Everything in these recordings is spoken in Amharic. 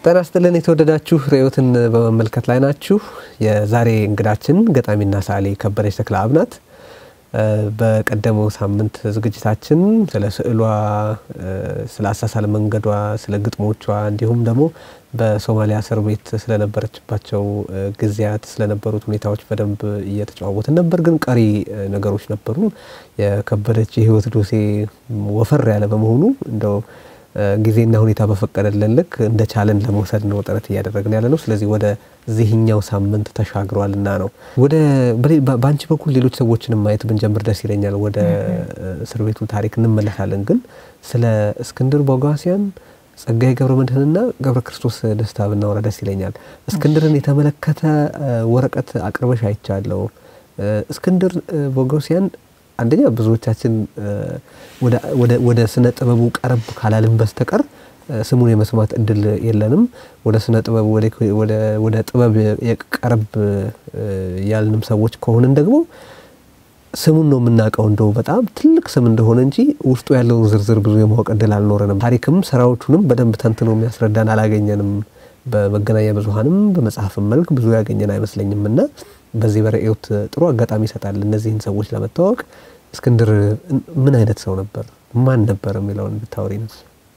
ጤና ይስጥልን የተወደዳችሁ ርዕዮትን በመመልከት ላይ ናችሁ። የዛሬ እንግዳችን ገጣሚና ሰዓሊ ከበደች ተክለአብ ናት። በቀደመው ሳምንት ዝግጅታችን ስለ ስዕሏ፣ ስለ አሳሳል መንገዷ፣ ስለ ግጥሞቿ እንዲሁም ደግሞ በሶማሊያ እስር ቤት ስለነበረችባቸው ጊዜያት ስለነበሩት ሁኔታዎች በደንብ እየተጨዋወትን ነበር። ግን ቀሪ ነገሮች ነበሩ። የከበደች የህይወት ዶሴ ወፈር ያለ በመሆኑ እንደው ጊዜና ሁኔታ በፈቀደልን ልክ እንደ ቻለን ለመውሰድ ነው ጥረት እያደረግን ያለ ነው። ስለዚህ ወደ ዚህኛው ሳምንት ተሻግሯልና ነው። ወደ በአንቺ በኩል ሌሎች ሰዎችንም ማየት ብንጀምር ደስ ይለኛል። ወደ እስር ቤቱ ታሪክ እንመለሳለን። ግን ስለ እስክንድር ቦጋሲያን፣ ጸጋዬ ገብረ መድኅንና ገብረ ክርስቶስ ደስታ ብናወራ ደስ ይለኛል። እስክንድርን የተመለከተ ወረቀት አቅርበሽ አይቻለሁ። እስክንድር ቦጋሲያን አንደኛ ብዙዎቻችን ወደ ስነ ጥበቡ ቀረብ ካላልን በስተቀር ስሙን የመስማት እድል የለንም። ወደ ስነ ጥበቡ ወደ ጥበብ የቀረብ ያልንም ሰዎች ከሆንን ደግሞ ስሙን ነው የምናውቀው። እንደው በጣም ትልቅ ስም እንደሆነ እንጂ ውስጡ ያለውን ዝርዝር ብዙ የማወቅ እድል አልኖረንም። ታሪክም ስራዎቹንም በደንብ ተንትኖ የሚያስረዳን አላገኘንም። በመገናኛ ብዙኃንም በመጽሐፍም መልክ ብዙ ያገኘን አይመስለኝም እና በዚህ በርዕዮት ጥሩ አጋጣሚ ይሰጣል እነዚህን ሰዎች ለመታወቅ። እስክንድር ምን አይነት ሰው ነበር? ማን ነበር የሚለውን ብታወሪ ነው።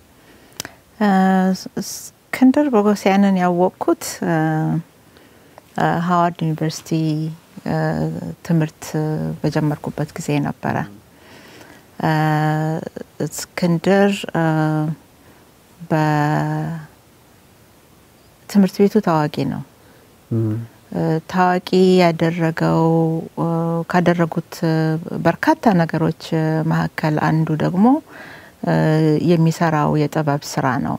እስክንድር ቦጎሲያንን ያወቅኩት ሀዋርድ ዩኒቨርሲቲ ትምህርት በጀመርኩበት ጊዜ ነበረ። እስክንድር በትምህርት ቤቱ ታዋቂ ነው። ታዋቂ ያደረገው ካደረጉት በርካታ ነገሮች መካከል አንዱ ደግሞ የሚሰራው የጥበብ ስራ ነው።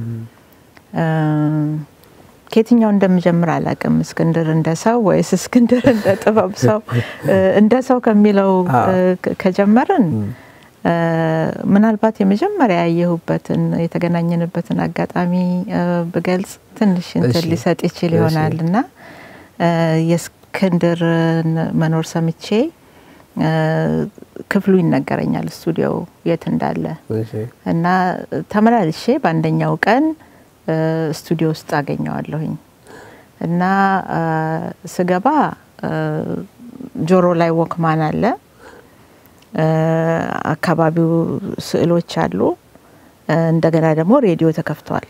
ከየትኛው እንደምጀምር አላውቅም። እስክንድር እንደ ሰው ወይስ እስክንድር እንደ ጥበብ ሰው? እንደ ሰው ከሚለው ከጀመርን ምናልባት የመጀመሪያ ያየሁበትን የተገናኘንበትን አጋጣሚ ብገልጽ ትንሽ እንትን ሊሰጥ ይችል ይሆናል እና የእስክንድርን መኖር ሰምቼ ክፍሉ ይነገረኛል ስቱዲዮው የት እንዳለ እና ተመላልሼ በአንደኛው ቀን ስቱዲዮ ውስጥ አገኘዋለሁኝ እና ስገባ ጆሮ ላይ ወክማን አለ፣ አካባቢው ስዕሎች አሉ። እንደገና ደግሞ ሬዲዮ ተከፍቷል።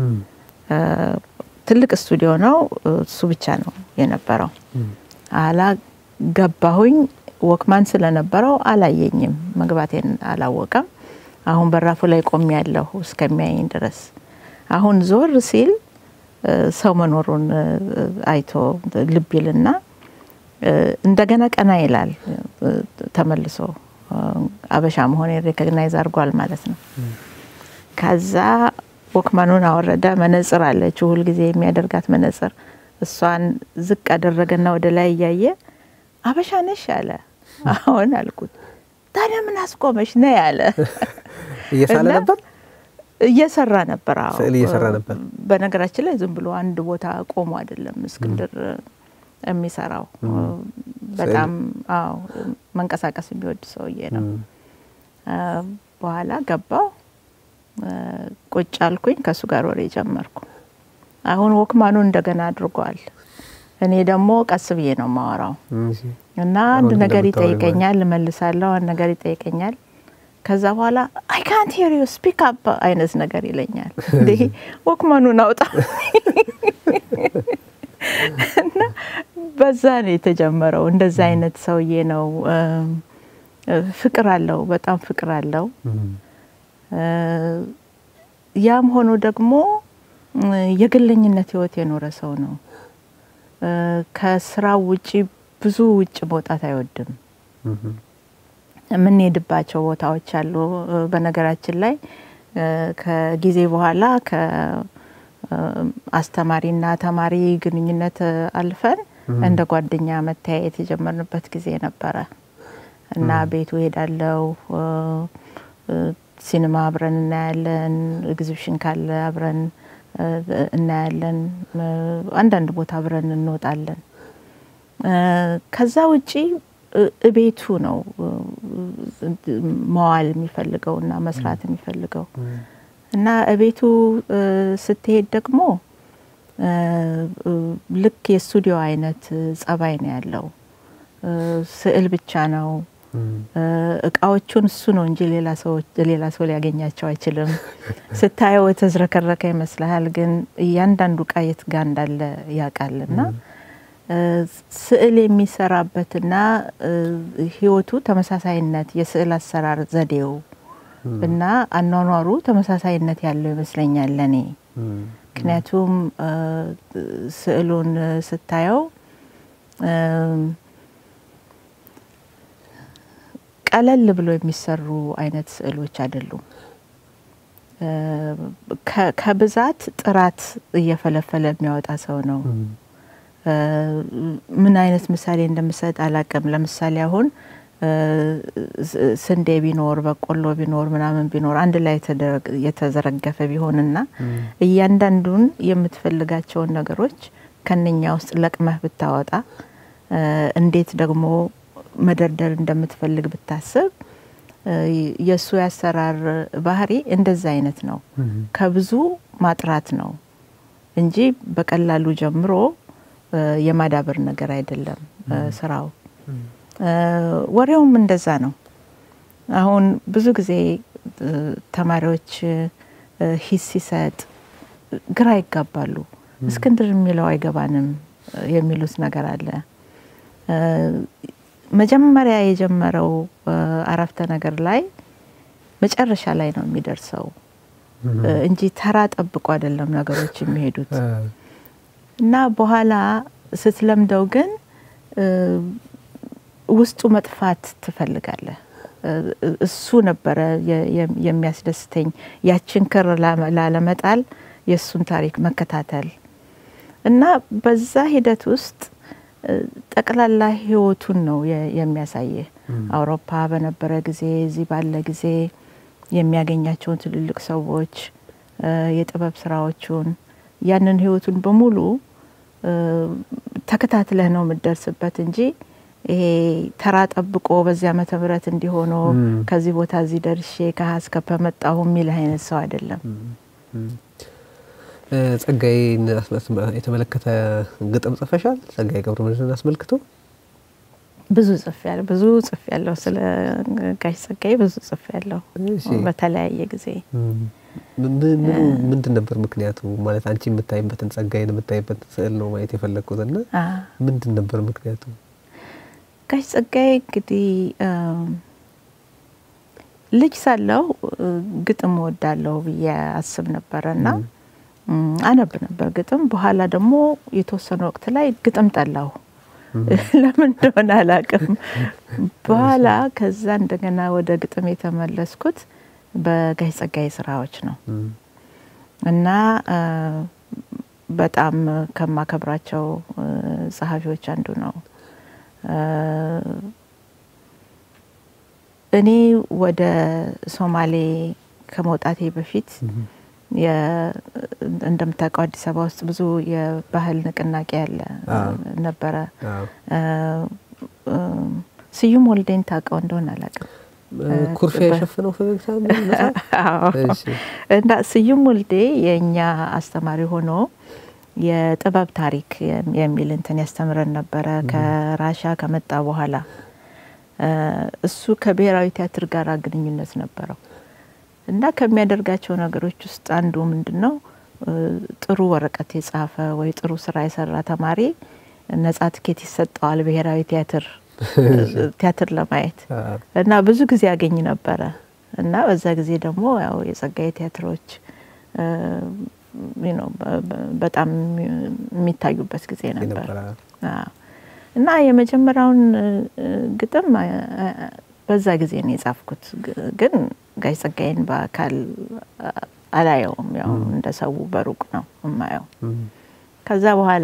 ትልቅ ስቱዲዮ ነው። እሱ ብቻ ነው የነበረው። አላ ገባሁኝ። ወክማን ስለነበረው አላየኝም፣ መግባቴን አላወቀም። አሁን በራፉ ላይ ቆሜ ያለሁ እስከሚያየኝ ድረስ። አሁን ዞር ሲል ሰው መኖሩን አይቶ ልብ ይልና እንደገና ቀና ይላል። ተመልሶ አበሻ መሆን ሬኮግናይዝ አድርጓል ማለት ነው። ከዛ ወክማኑን አወረደ። መነጽር አለችው ሁልጊዜ የሚያደርጋት መነጽር፣ እሷን ዝቅ አደረገና ወደ ላይ እያየ አበሻ ነሽ አለ። አሁን አልኩት። ታዲያ ምን አስቆመሽ ነ ያለ። እየሳለ ነበር እየሰራ ነበር። ስዕል እየሰራ ነበር። በነገራችን ላይ ዝም ብሎ አንድ ቦታ ቆሞ አይደለም እስክንድር የሚሰራው በጣም አዎ መንቀሳቀስ የሚወድ ሰውዬ ነው። በኋላ ገባው ቁጭ አልኩኝ። ከእሱ ጋር ወሬ ጀመርኩ። አሁን ወክማኑ እንደገና አድርጓል። እኔ ደግሞ ቀስ ብዬ ነው ማወራው እና አንድ ነገር ይጠይቀኛል፣ እመልሳለሁ። አንድ ነገር ይጠይቀኛል። ከዛ በኋላ አይ ካንት ሄር ዩ ስፒክ አፕ አይነት ነገር ይለኛል። እንዴ ወክማኑን አውጣ እና በዛ ነው የተጀመረው። እንደዛ አይነት ሰውዬ ነው። ፍቅር አለው፣ በጣም ፍቅር አለው። ያም ሆኖ ደግሞ የግለኝነት ህይወት የኖረ ሰው ነው። ከስራው ውጪ ብዙ ውጭ መውጣት አይወድም። የምንሄድባቸው ቦታዎች አሉ። በነገራችን ላይ ከጊዜ በኋላ ከአስተማሪና ተማሪ ግንኙነት አልፈን እንደ ጓደኛ መተያየት የጀመርንበት ጊዜ ነበረ እና ቤቱ ሄዳለው ሲኒማ አብረን እናያለን። ኤግዚቢሽን ካለ አብረን እናያለን። አንዳንድ ቦታ አብረን እንወጣለን። ከዛ ውጪ እቤቱ ነው መዋል የሚፈልገው እና መስራት የሚፈልገው እና እቤቱ ስትሄድ ደግሞ ልክ የስቱዲዮ አይነት ጸባይ ነው ያለው። ስዕል ብቻ ነው። እቃዎቹን እሱ ነው እንጂ ሌላ ሰው ሊያገኛቸው አይችልም። ስታየው የተዝረከረከ ይመስልሃል፣ ግን እያንዳንዱ እቃ የት ጋ እንዳለ ያውቃል እና ስዕል የሚሰራበትና ህይወቱ ተመሳሳይነት የስዕል አሰራር ዘዴው እና አኗኗሩ ተመሳሳይነት ያለው ይመስለኛል ለኔ። ምክንያቱም ስዕሉን ስታየው ቀለል ብሎ የሚሰሩ አይነት ስዕሎች አይደሉም። ከብዛት ጥራት እየፈለፈለ የሚያወጣ ሰው ነው። ምን አይነት ምሳሌ እንደምሰጥ አላቅም። ለምሳሌ አሁን ስንዴ ቢኖር በቆሎ ቢኖር ምናምን ቢኖር አንድ ላይ የተዘረገፈ ቢሆንና እያንዳንዱን የምትፈልጋቸውን ነገሮች ከነኛ ውስጥ ለቅመህ ብታወጣ እንዴት ደግሞ መደርደር እንደምትፈልግ ብታስብ የእሱ ያሰራር ባህሪ እንደዛ አይነት ነው። ከብዙ ማጥራት ነው እንጂ በቀላሉ ጀምሮ የማዳበር ነገር አይደለም ስራው። ወሬውም እንደዛ ነው። አሁን ብዙ ጊዜ ተማሪዎች ሂስ ሲሰጥ ግራ ይጋባሉ። እስክንድር የሚለው አይገባንም የሚሉት ነገር አለ። መጀመሪያ የጀመረው አረፍተ ነገር ላይ መጨረሻ ላይ ነው የሚደርሰው እንጂ ተራ ጠብቆ አይደለም ነገሮች የሚሄዱት እና በኋላ ስትለምደው ግን ውስጡ መጥፋት ትፈልጋለህ። እሱ ነበረ የሚያስደስተኝ ያችን ክር ላለመጣል የእሱን ታሪክ መከታተል እና በዛ ሂደት ውስጥ ጠቅላላ ህይወቱን ነው የሚያሳይህ። አውሮፓ በነበረ ጊዜ፣ እዚህ ባለ ጊዜ የሚያገኛቸውን ትልልቅ ሰዎች፣ የጥበብ ስራዎቹን ያንን ህይወቱን በሙሉ ተከታትለህ ነው የምትደርስበት እንጂ ይሄ ተራ ጠብቆ በዚህ ዓመተ ምህረት እንዲሆኖ ከዚህ ቦታ እዚህ ደርሼ ከሀ እስከ ፐ መጣሁ የሚል አይነት ሰው አይደለም። ጸጋዬን የተመለከተ ግጥም ጽፈሻል? ጸጋዬ ገብረመድህንን አስመልክቶ ብዙ ጽፍ ያለ ብዙ ጽፍ ያለው ስለ ጋሽ ጸጋዬ ብዙ ጽፍ ያለው በተለያየ ጊዜ። ምንድን ነበር ምክንያቱ? ማለት አንቺ የምታይበትን ጸጋዬን የምታይበትን ስዕል ነው ማየት የፈለግኩት እና ምንድን ነበር ምክንያቱ? ጋሽ ጸጋዬ እንግዲህ ልጅ ሳለሁ ግጥም ወዳለሁ ብዬ አስብ ነበረ እና አነብ ነበር ግጥም። በኋላ ደግሞ የተወሰነ ወቅት ላይ ግጥም ጠላሁ። ለምን እንደሆነ አላቅም። በኋላ ከዛ እንደገና ወደ ግጥም የተመለስኩት በጋሽ ጸጋዬ ስራዎች ነው እና በጣም ከማከብራቸው ጸሐፊዎች አንዱ ነው። እኔ ወደ ሶማሌ ከመውጣቴ በፊት እንደምታውቀው አዲስ አበባ ውስጥ ብዙ የባህል ንቅናቄ ያለ ነበረ። ስዩም ወልዴን ታውቀው እንደሆነ አላውቅም። ኩርፊያ የሸፈነው ፈገግታ እና ስዩም ወልዴ የእኛ አስተማሪ ሆኖ የጥበብ ታሪክ የሚል እንትን ያስተምረን ነበረ ከራሻ ከመጣ በኋላ። እሱ ከብሔራዊ ቲያትር ጋር ግንኙነት ነበረው እና ከሚያደርጋቸው ነገሮች ውስጥ አንዱ ምንድን ነው ጥሩ ወረቀት የጻፈ ወይ ጥሩ ስራ የሰራ ተማሪ ነጻ ትኬት ይሰጠዋል ብሔራዊ ቲያትር ቲያትር ለማየት እና ብዙ ጊዜ ያገኝ ነበረ እና በዛ ጊዜ ደግሞ ያው የጸጋዬ ቲያትሮች በጣም የሚታዩበት ጊዜ ነበር እና የመጀመሪያውን ግጥም በዛ ጊዜ ነው የጻፍኩት። ግን ጋሽ ጸጋዬን በአካል አላየውም። ያው እንደ ሰው በሩቅ ነው የማየው። ከዛ በኋላ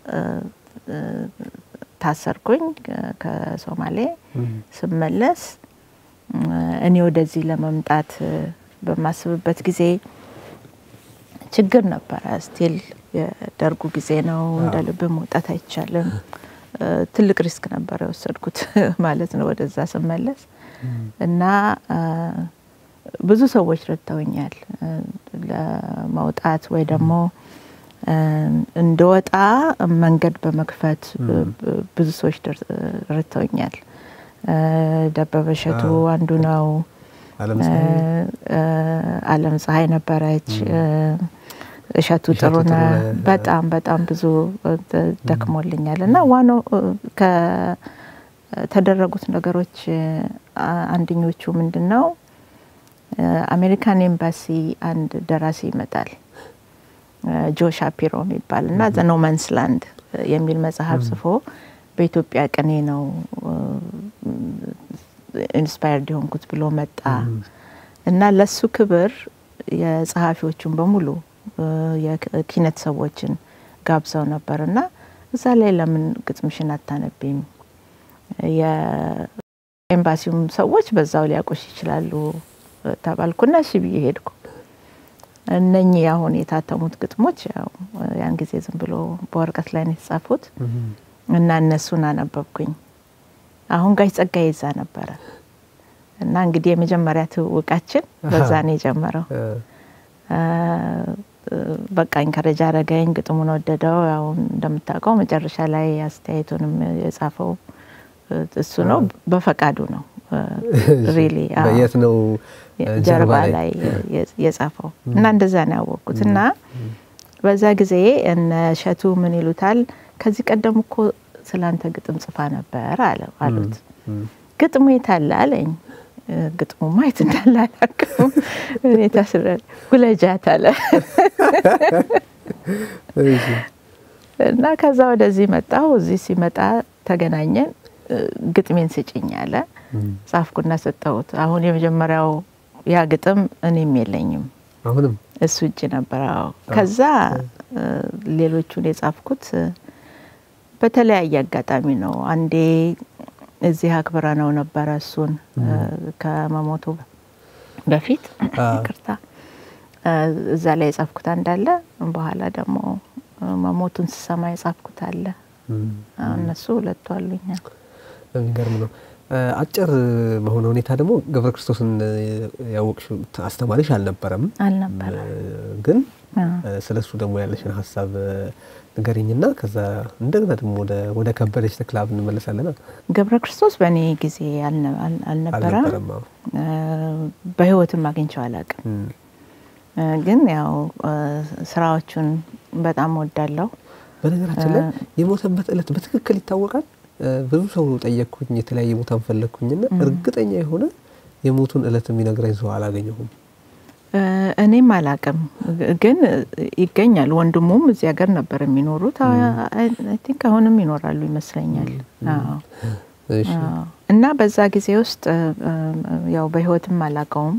ታሰርኩኝ ከሶማሌ ስመለስ እኔ ወደዚህ ለመምጣት በማስብበት ጊዜ ችግር ነበረ። ስቲል የደርጉ ጊዜ ነው። እንደ ልብ መውጣት አይቻልም። ትልቅ ሪስክ ነበር የወሰድኩት ማለት ነው ወደዛ ስመለስ እና ብዙ ሰዎች ረድተውኛል ለመውጣት ወይ ደግሞ እንደወጣ መንገድ በመክፈት ብዙ ሰዎች ረድተውኛል። ደበበ እሸቱ አንዱ ነው። አለም ፀሐይ ነበረች። እሸቱ ጥሩነ በጣም በጣም ብዙ ደክሞልኛል እና ዋናው ከተደረጉት ነገሮች አንደኞቹ ምንድን ነው አሜሪካን ኤምባሲ አንድ ደራሲ ይመጣል ጆ ሻፒሮ የሚባል እና ዘ ኖ ማንስ ላንድ የሚል መጽሐፍ ጽፎ በኢትዮጵያ ቅኔ ነው ኢንስፓየርድ የሆንኩት ብሎ መጣ እና ለሱ ክብር የጸሐፊዎቹን በሙሉ የኪነት ሰዎችን ጋብዘው ነበር እና እዛ ላይ ለምን ግጥምሽን አታነቢም? የኤምባሲውም ሰዎች በዛው ሊያውቁሽ ይችላሉ ተባልኩና እሺ ብዬ ሄድኩ። እነኚህ አሁን የታተሙት ግጥሞች ያው ያን ጊዜ ዝም ብሎ በወረቀት ላይ ነው የተጻፉት እና እነሱን አነበብኩኝ። አሁን ጋሽ ጸጋዬ ይዛ ነበረ እና እንግዲህ የመጀመሪያ ትውውቃችን በዛ ነው የጀመረው። በቃ ኢንከረጅ አረገኝ፣ ግጥሙን ወደደው። ያው እንደምታውቀው መጨረሻ ላይ አስተያየቱንም የጻፈው እሱ ነው፣ በፈቃዱ ነው ሪሊ የት ነው ጀርባ ላይ የጻፈው እና እንደዛ ነው ያወቅኩት። እና በዛ ጊዜ እነ እሸቱ ምን ይሉታል፣ ከዚህ ቀደም እኮ ስላንተ ግጥም ጽፋ ነበር አሉት። ግጥሙ የት አለ አለኝ። ግጥሙ ማየት እንዳለ አላውቅም። ሁኔታ ስረ ጉለጃት አለ እና ከዛ ወደዚህ መጣሁ። እዚህ ሲመጣ ተገናኘን። ግጥሜን ስጭኝ አለ። ጻፍኩና ሰጠሁት። አሁን የመጀመሪያው ያ ግጥም እኔም የለኝም አሁንም እሱ እጅ ነበር። አዎ ከዛ ሌሎቹን የጻፍኩት በተለያየ አጋጣሚ ነው። አንዴ እዚህ አክብረ ነው ነበረ እሱን ከመሞቱ በፊት ይቅርታ፣ እዛ ላይ የጻፍኩት አንዳለ በኋላ ደግሞ መሞቱን ስሰማ የጻፍኩት አለ። እነሱ ሁለቱ አሉኛል። የሚገርም ነው። አጭር በሆነ ሁኔታ ደግሞ ገብረ ክርስቶስን ያወቅሽው አስተማሪሽ አልነበረም አልነበረ ግን ስለ እሱ ደግሞ ያለሽን ሀሳብ ንገሪኝና ከዛ እንደገና ደግሞ ወደ ከበደች ተክለአብ እንመለሳለን። ገብረ ክርስቶስ በእኔ ጊዜ አልነበረም፣ በህይወትም አግኝቼው አላውቅም። ግን ያው ስራዎቹን በጣም ወዳለው። በነገራችን ላይ የሞተበት እለት በትክክል ይታወቃል። ብዙ ሰው ጠየቅኩኝ፣ የተለያየ ቦታን ፈለግኩኝና እርግጠኛ የሆነ የሞቱን እለት የሚነግረኝ ሰው አላገኘሁም። እኔም አላቅም፣ ግን ይገኛል። ወንድሙም እዚህ ሀገር ነበር የሚኖሩት። አይ ቲንክ አሁንም ይኖራሉ ይመስለኛል። እና በዛ ጊዜ ውስጥ ያው በህይወትም አላቀውም።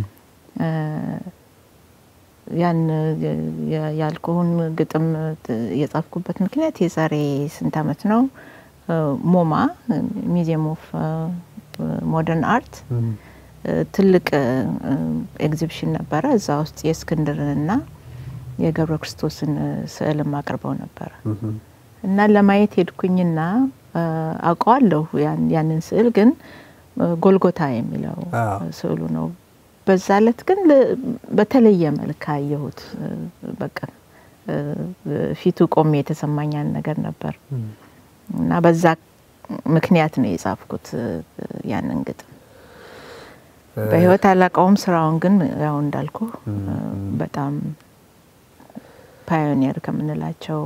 ያን ያልኩህን ግጥም የጻፍኩበት ምክንያት የዛሬ ስንት ዓመት ነው ሞማ ሚዚየም ኦፍ ሞደርን አርት ትልቅ ኤግዚቢሽን ነበረ። እዛ ውስጥ የእስክንድርንና የገብረ ክርስቶስን ስዕልም አቅርበው ነበረ እና ለማየት ሄድኩኝና አውቀዋለሁ ያንን ስዕል ግን ጎልጎታ የሚለው ስዕሉ ነው። በዛ ዕለት ግን በተለየ መልክ አየሁት። በቃ ፊቱ ቆሜ የተሰማኛን ነገር ነበር እና በዛ ምክንያት ነው የጻፍኩት ያንን ግጥም። በህይወት አላውቀውም ስራውን ግን ያው እንዳልኩ በጣም ፓዮኒየር ከምንላቸው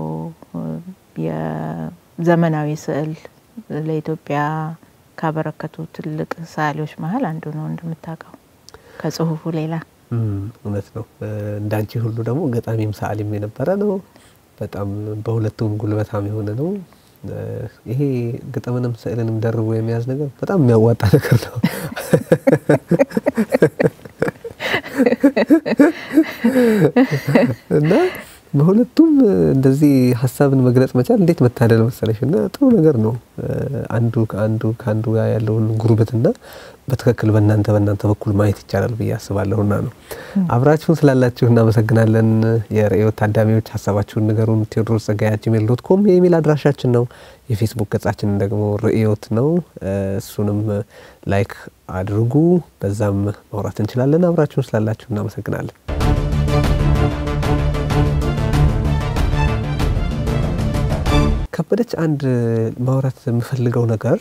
የዘመናዊ ስዕል ለኢትዮጵያ ካበረከቱ ትልቅ ሰዓሊዎች መሀል አንዱ ነው እንደምታውቀው ከጽሁፉ ሌላ። እውነት ነው። እንዳንቺ ሁሉ ደግሞ ገጣሚም ሰዓሊም የነበረ ነው። በጣም በሁለቱም ጉልበታም የሆነ ነው። ይሄ ግጥምንም ስዕልንም ደርቦ የመያዝ ነገር በጣም የሚያዋጣ ነገር ነው። እና በሁለቱም እንደዚህ ሀሳብን መግለጽ መቻል እንዴት መታደል መሰለሽ! እና ጥሩ ነገር ነው። አንዱ ከአንዱ ከአንዱ ጋር ያለውን ጉርብትና በትክክል በእናንተ በእናንተ በኩል ማየት ይቻላል ብዬ አስባለሁና ነው። አብራችሁን ስላላችሁ እናመሰግናለን። የርዕዮት ታዳሚዎች ሀሳባችሁን ንገሩን። ቴዎድሮስ ጸጋዬ ጂሜል ዶት ኮም የኢሜል አድራሻችን ነው። የፌስቡክ ገጻችን ደግሞ ርዕዮት ነው። እሱንም ላይክ አድርጉ። በዛም ማውራት እንችላለን። አብራችሁን ስላላችሁ እናመሰግናለን። ከበደች አንድ ማውራት የምፈልገው ነገር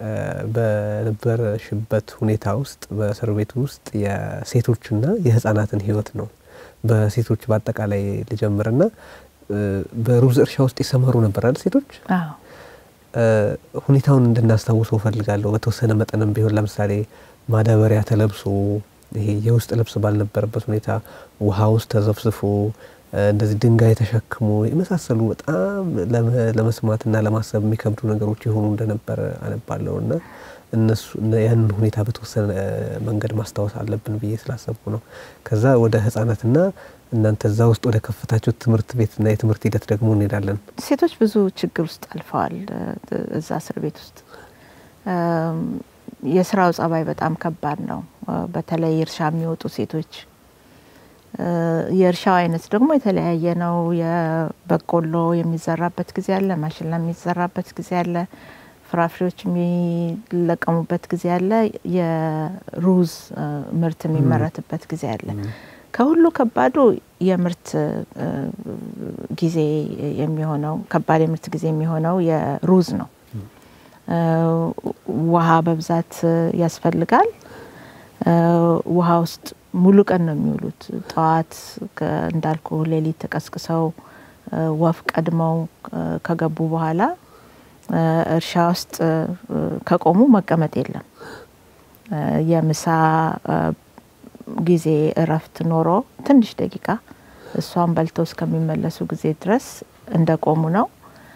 በነበረሽበት ሁኔታ ውስጥ በእስር ቤት ውስጥ የሴቶችና የህጻናትን ህይወት ነው። በሴቶች በአጠቃላይ ልጀምርና በሩዝ እርሻ ውስጥ ይሰማሩ ነበር አይደል ሴቶች? ሁኔታውን እንድናስታውሰው ፈልጋለሁ። በተወሰነ መጠንም ቢሆን ለምሳሌ ማዳበሪያ ተለብሶ ይሄ የውስጥ ልብስ ባልነበረበት ሁኔታ ውሃ ውስጥ ተዘፍዝፎ እንደዚህ ድንጋይ ተሸክሞ የመሳሰሉ በጣም ለመስማትና ለማሰብ የሚከብዱ ነገሮች የሆኑ እንደነበረ አነባለሁ እና እነሱ ያንን ሁኔታ በተወሰነ መንገድ ማስታወስ አለብን ብዬ ስላሰብኩ ነው። ከዛ ወደ ህጻናትና እናንተ እዛ ውስጥ ወደ ከፈታችሁ ትምህርት ቤትና የትምህርት ሂደት ደግሞ እንሄዳለን። ሴቶች ብዙ ችግር ውስጥ አልፈዋል። እዛ እስር ቤት ውስጥ የስራው ጸባይ በጣም ከባድ ነው። በተለይ እርሻ የሚወጡ ሴቶች የእርሻው አይነት ደግሞ የተለያየ ነው። የበቆሎ የሚዘራበት ጊዜ አለ፣ ማሽላ የሚዘራበት ጊዜ አለ፣ ፍራፍሬዎች የሚለቀሙበት ጊዜ አለ፣ የሩዝ ምርት የሚመረትበት ጊዜ አለ። ከሁሉ ከባዱ የምርት ጊዜ የሚሆነው ከባድ የምርት ጊዜ የሚሆነው የሩዝ ነው። ውሃ በብዛት ያስፈልጋል። ውሃ ውስጥ ሙሉ ቀን ነው የሚውሉት። ጠዋት እንዳልኩ ሌሊት ተቀስቅሰው ወፍ ቀድመው ከገቡ በኋላ እርሻ ውስጥ ከቆሙ መቀመጥ የለም። የምሳ ጊዜ እረፍት ኖሮ ትንሽ ደቂቃ እሷን በልተው እስከሚመለሱ ጊዜ ድረስ እንደቆሙ ነው።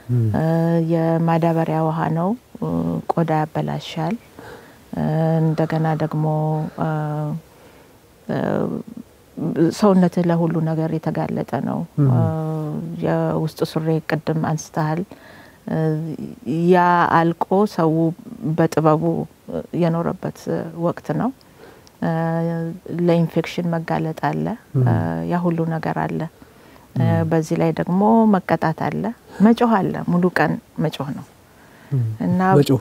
የማዳበሪያ ውሃ ነው። ቆዳ ያበላሻል። እንደገና ደግሞ ሰውነትህ ለሁሉ ነገር የተጋለጠ ነው። የውስጥ ሱሪ ቅድም አንስተሃል። ያ አልቆ ሰው በጥበቡ የኖረበት ወቅት ነው። ለኢንፌክሽን መጋለጥ አለ። ያ ሁሉ ነገር አለ። በዚህ ላይ ደግሞ መቀጣት አለ፣ መጮህ አለ። ሙሉ ቀን መጮህ ነው እና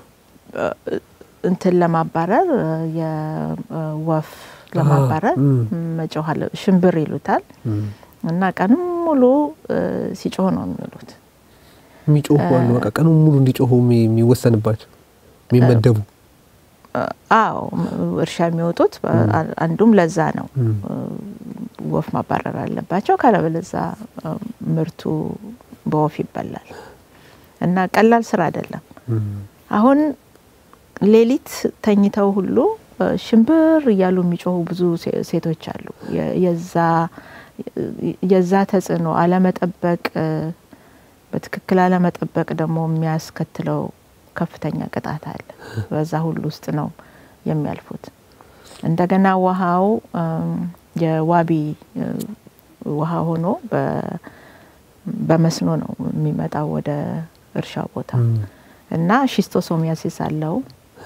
እንትን ለማባረር የወፍ ለማባረር መጮህ አለ። ሽንብር ይሉታል እና ቀንም ሙሉ ሲጮህ ነው የሚውሉት። የሚጮሁ አሉ። በቃ ቀኑን ሙሉ እንዲጮሁ የሚወሰንባቸው የሚመደቡ አዎ እርሻ የሚወጡት አንዱም ለዛ ነው። ወፍ ማባረር አለባቸው፣ ካለበለዛ ምርቱ በወፍ ይበላል እና ቀላል ስራ አይደለም። አሁን ሌሊት ተኝተው ሁሉ ሽንብር እያሉ የሚጮሁ ብዙ ሴቶች አሉ። የዛ ተጽዕኖ አለመጠበቅ፣ በትክክል አለመጠበቅ ደግሞ የሚያስከትለው ከፍተኛ ቅጣት አለ። በዛ ሁሉ ውስጥ ነው የሚያልፉት። እንደገና ውሃው የዋቢ ውሃ ሆኖ በመስኖ ነው የሚመጣው ወደ እርሻ ቦታ እና ሺስቶሶሚያሲስ አለው።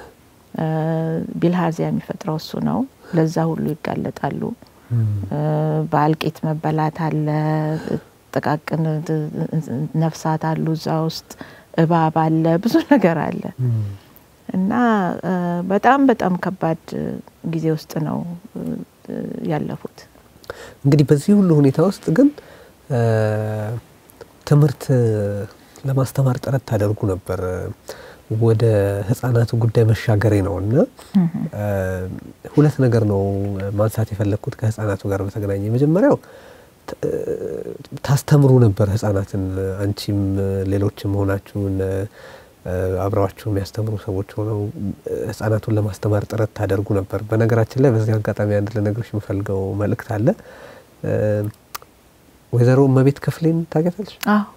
ቢልሃርዚያ የሚፈጥረው እሱ ነው። ለዛ ሁሉ ይጋለጣሉ። በአልቂት መበላት አለ። ጥቃቅን ነፍሳት አሉ እዛ ውስጥ እባብ አለ፣ ብዙ ነገር አለ እና በጣም በጣም ከባድ ጊዜ ውስጥ ነው ያለፉት። እንግዲህ በዚህ ሁሉ ሁኔታ ውስጥ ግን ትምህርት ለማስተማር ጥረት ታደርጉ ነበር። ወደ ህጻናቱ ጉዳይ መሻገሬ ነው እና ሁለት ነገር ነው ማንሳት የፈለግኩት ከህጻናቱ ጋር በተገናኘ የመጀመሪያው ታስተምሩ ነበር ህጻናትን። አንቺም ሌሎችም ሆናችሁን አብረዋችሁ የሚያስተምሩ ሰዎች ሆነው ህጻናቱን ለማስተማር ጥረት ታደርጉ ነበር። በነገራችን ላይ በዚህ አጋጣሚ አንድ ልነግርሽ የምፈልገው መልእክት አለ። ወይዘሮ እመቤት ክፍሌን ታውቂያታለሽ?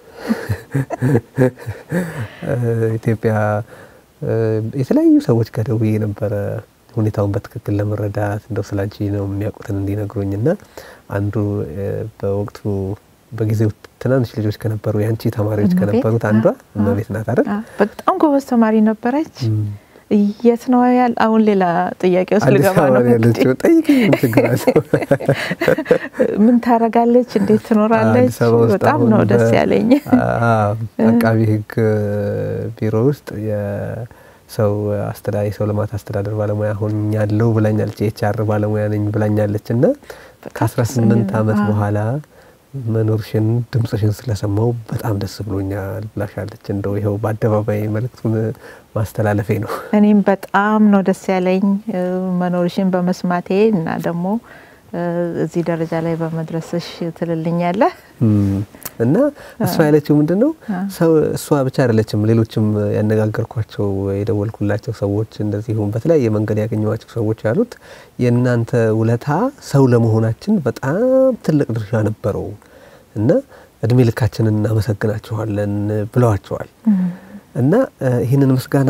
ኢትዮጵያ የተለያዩ ሰዎች ጋር ደውዬ ነበረ ሁኔታውን በትክክል ለመረዳት እንደው ስለ አንቺ ነው የሚያውቁትን እንዲነግሩኝ እና አንዱ በወቅቱ በጊዜው ትናንሽ ልጆች ከነበሩ የአንቺ ተማሪዎች ከነበሩት አንዷ እመቤት ናት አይደል? በጣም ጎበዝ ተማሪ ነበረች። የት ነው ያል? አሁን ሌላ ጥያቄ ውስጥ ልገባ ነው። ያለችው ጠይቅኝ፣ ምን ችግር አለው? ምን ታረጋለች? እንዴት ትኖራለች? በጣም ነው ደስ ያለኝ። አቃቢ ህግ ቢሮ ውስጥ ሰው አስተዳዳሪ የሰው ልማት አስተዳደር ባለሙያ ሆኛለሁ ብላኛለች። የኤችአር ባለሙያ ነኝ ብላኛለች እና ከ18 ዓመት በኋላ መኖርሽን ድምፅሽን ስለሰማው በጣም ደስ ብሎኛል ብላሻለች። እንደው ይኸው በአደባባይ መልእክቱን ማስተላለፌ ነው። እኔም በጣም ነው ደስ ያለኝ መኖርሽን በመስማቴ እና ደግሞ እዚህ ደረጃ ላይ በመድረስሽ ትልልኛለህ እና እሷ ያለችው ምንድን ነው ሰው እሷ ብቻ አይደለችም። ሌሎችም ያነጋገርኳቸው የደወልኩላቸው ሰዎች እንደዚሁም በተለያየ መንገድ ያገኘኋቸው ሰዎች ያሉት የእናንተ ውለታ ሰው ለመሆናችን በጣም ትልቅ ድርሻ ነበረው እና እድሜ ልካችንን እናመሰግናችኋለን ብለዋቸዋል። እና ይህንን ምስጋና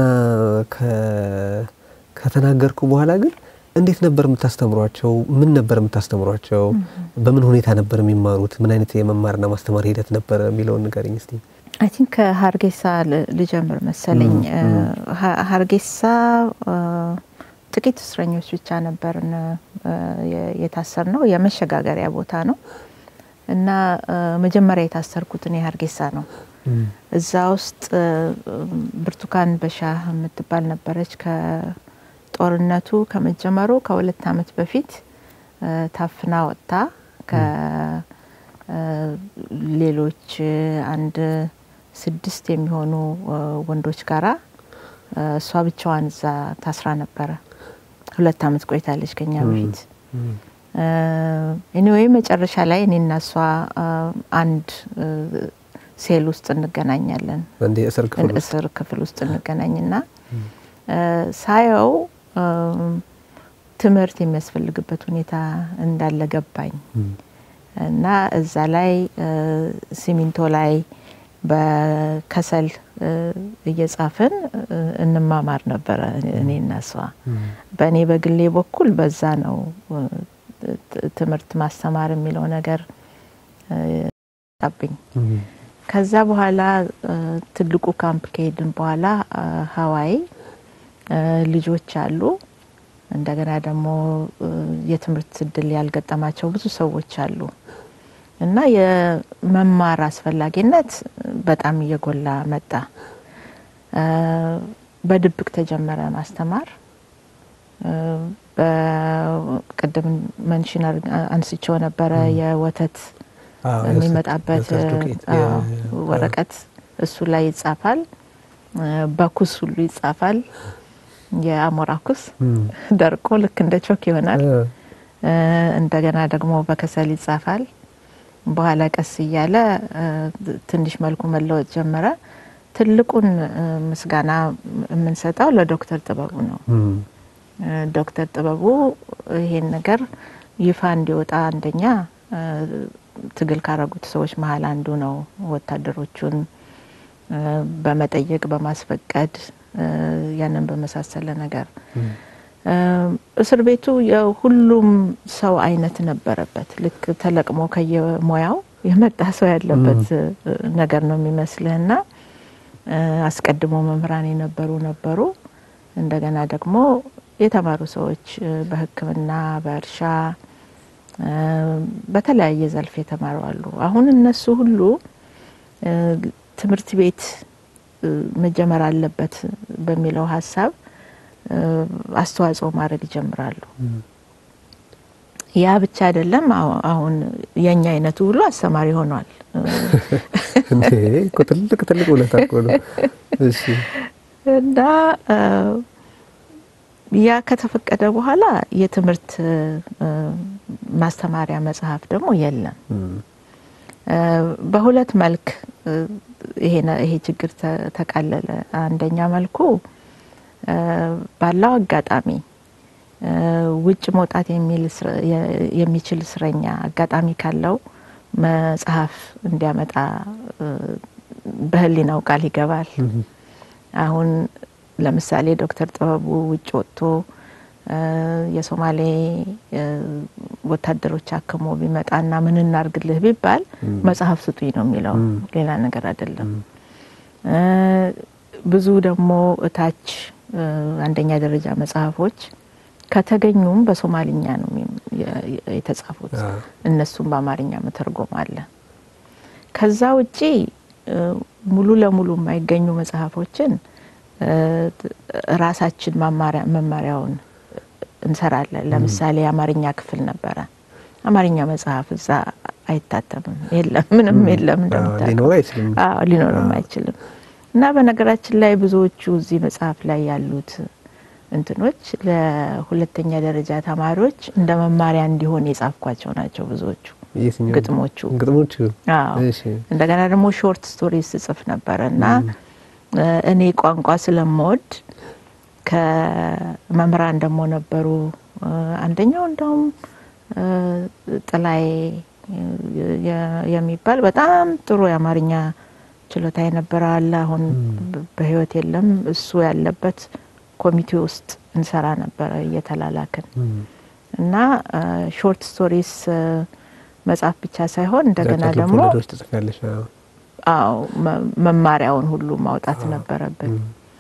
ከተናገርኩ በኋላ ግን እንዴት ነበር የምታስተምሯቸው? ምን ነበር የምታስተምሯቸው? በምን ሁኔታ ነበር የሚማሩት? ምን አይነት የመማርና ማስተማር ሂደት ነበር የሚለውን ንገረኝ እስቲ። አይ ቲንክ ከሀርጌሳ ልጀምር መሰለኝ። ሀርጌሳ ጥቂት እስረኞች ብቻ ነበርን የታሰር ነው። የመሸጋገሪያ ቦታ ነው እና መጀመሪያ የታሰርኩት እኔ ሀርጌሳ ነው። እዛ ውስጥ ብርቱካን በሻህ የምትባል ነበረች ጦርነቱ ከመጀመሩ ከሁለት ዓመት በፊት ታፍና ወጥታ ከሌሎች አንድ ስድስት የሚሆኑ ወንዶች ጋራ እሷ ብቻዋን እዛ ታስራ ነበረ። ሁለት ዓመት ቆይታለች ከኛ በፊት። ኤኒዌይ መጨረሻ ላይ እኔና እሷ አንድ ሴል ውስጥ እንገናኛለን። እስር ክፍል ውስጥ እንገናኝና ሳየው ትምህርት የሚያስፈልግበት ሁኔታ እንዳለ ገባኝ እና እዛ ላይ ሲሚንቶ ላይ በከሰል እየጻፍን እንማማር ነበረ እኔና እሷ። በእኔ በግሌ በኩል በዛ ነው ትምህርት ማስተማር የሚለው ነገር ጣብኝ። ከዛ በኋላ ትልቁ ካምፕ ከሄድን በኋላ ሀዋይ ልጆች አሉ። እንደገና ደግሞ የትምህርት እድል ያልገጠማቸው ብዙ ሰዎች አሉ እና የመማር አስፈላጊነት በጣም እየጎላ መጣ። በድብቅ ተጀመረ ማስተማር። በቅድም መንሽን አንስቼው ነበረ የወተት የሚመጣበት ወረቀት እሱ ላይ ይጻፋል። በኩስ ሁሉ ይጻፋል። የአሞራ ኩስ ደርቆ ልክ እንደ ቾክ ይሆናል። እንደገና ደግሞ በከሰል ይጻፋል። በኋላ ቀስ እያለ ትንሽ መልኩ መለወጥ ጀመረ። ትልቁን ምስጋና የምንሰጠው ለዶክተር ጥበቡ ነው። ዶክተር ጥበቡ ይሄን ነገር ይፋ እንዲወጣ አንደኛ ትግል ካረጉት ሰዎች መሀል አንዱ ነው። ወታደሮቹን በመጠየቅ በማስፈቀድ ያንን በመሳሰለ ነገር እስር ቤቱ የሁሉም ሰው አይነት ነበረበት። ልክ ተለቅሞ ከየሙያው የመጣ ሰው ያለበት ነገር ነው የሚመስልህና አስቀድሞ መምህራን የነበሩ ነበሩ። እንደገና ደግሞ የተማሩ ሰዎች በሕክምና፣ በእርሻ፣ በተለያየ ዘርፍ የተማሩ አሉ። አሁን እነሱ ሁሉ ትምህርት ቤት መጀመር አለበት በሚለው ሀሳብ አስተዋጽኦ ማድረግ ይጀምራሉ። ያ ብቻ አይደለም። አሁን የኛ አይነቱ ሁሉ አስተማሪ ሆኗል። ትልቅ ትልቅ ውለታ እኮ ነው። እና ያ ከተፈቀደ በኋላ የትምህርት ማስተማሪያ መጽሐፍ ደግሞ የለም። በሁለት መልክ ይሄ ችግር ተቃለለ። አንደኛ መልኩ ባለው አጋጣሚ ውጭ መውጣት የሚችል እስረኛ አጋጣሚ ካለው መጽሐፍ እንዲያመጣ በሕሊናው ቃል ይገባል። አሁን ለምሳሌ ዶክተር ጥበቡ ውጭ ወጥቶ የሶማሌ ወታደሮች አክሞ ቢመጣና ምን እናርግልህ ቢባል መጽሐፍ ስጡኝ ነው የሚለው፣ ሌላ ነገር አይደለም። ብዙ ደግሞ እታች አንደኛ ደረጃ መጽሐፎች ከተገኙም በሶማሊኛ ነው የተጻፉት። እነሱም በአማርኛ መተርጎም አለ። ከዛ ውጪ ሙሉ ለሙሉ የማይገኙ መጽሐፎችን ራሳችን መማሪያውን እንሰራለን። ለምሳሌ የአማርኛ ክፍል ነበረ። አማርኛ መጽሐፍ እዛ አይታተምም። የለም ምንም የለም እንደምታውቀው ሊኖር አይችልም። አዎ ሊኖርም አይችልም። እና በነገራችን ላይ ብዙዎቹ እዚህ መጽሐፍ ላይ ያሉት እንትኖች ለሁለተኛ ደረጃ ተማሪዎች እንደ መማሪያ እንዲሆን የጻፍኳቸው ናቸው ብዙዎቹ የትኛው ግጥሞቹ። ግጥሞቹ? አዎ እሺ እንደገና ደግሞ ሾርት ስቶሪ ስጽፍ ነበረ እና እኔ ቋንቋ ስለምወድ ከመምህራን ደግሞ ነበሩ። አንደኛው እንደውም ጥላዬ የሚባል በጣም ጥሩ የአማርኛ ችሎታ የነበረ አለ። አሁን በሕይወት የለም። እሱ ያለበት ኮሚቴ ውስጥ እንሰራ ነበረ እየተላላክን እና ሾርት ስቶሪስ መጽሐፍ ብቻ ሳይሆን እንደገና አጫጭር ደግሞ ልቦለዶች ትጽፊያለሽ? አዎ። አዎ መ- መማሪያውን ሁሉ ማውጣት ነበረብን።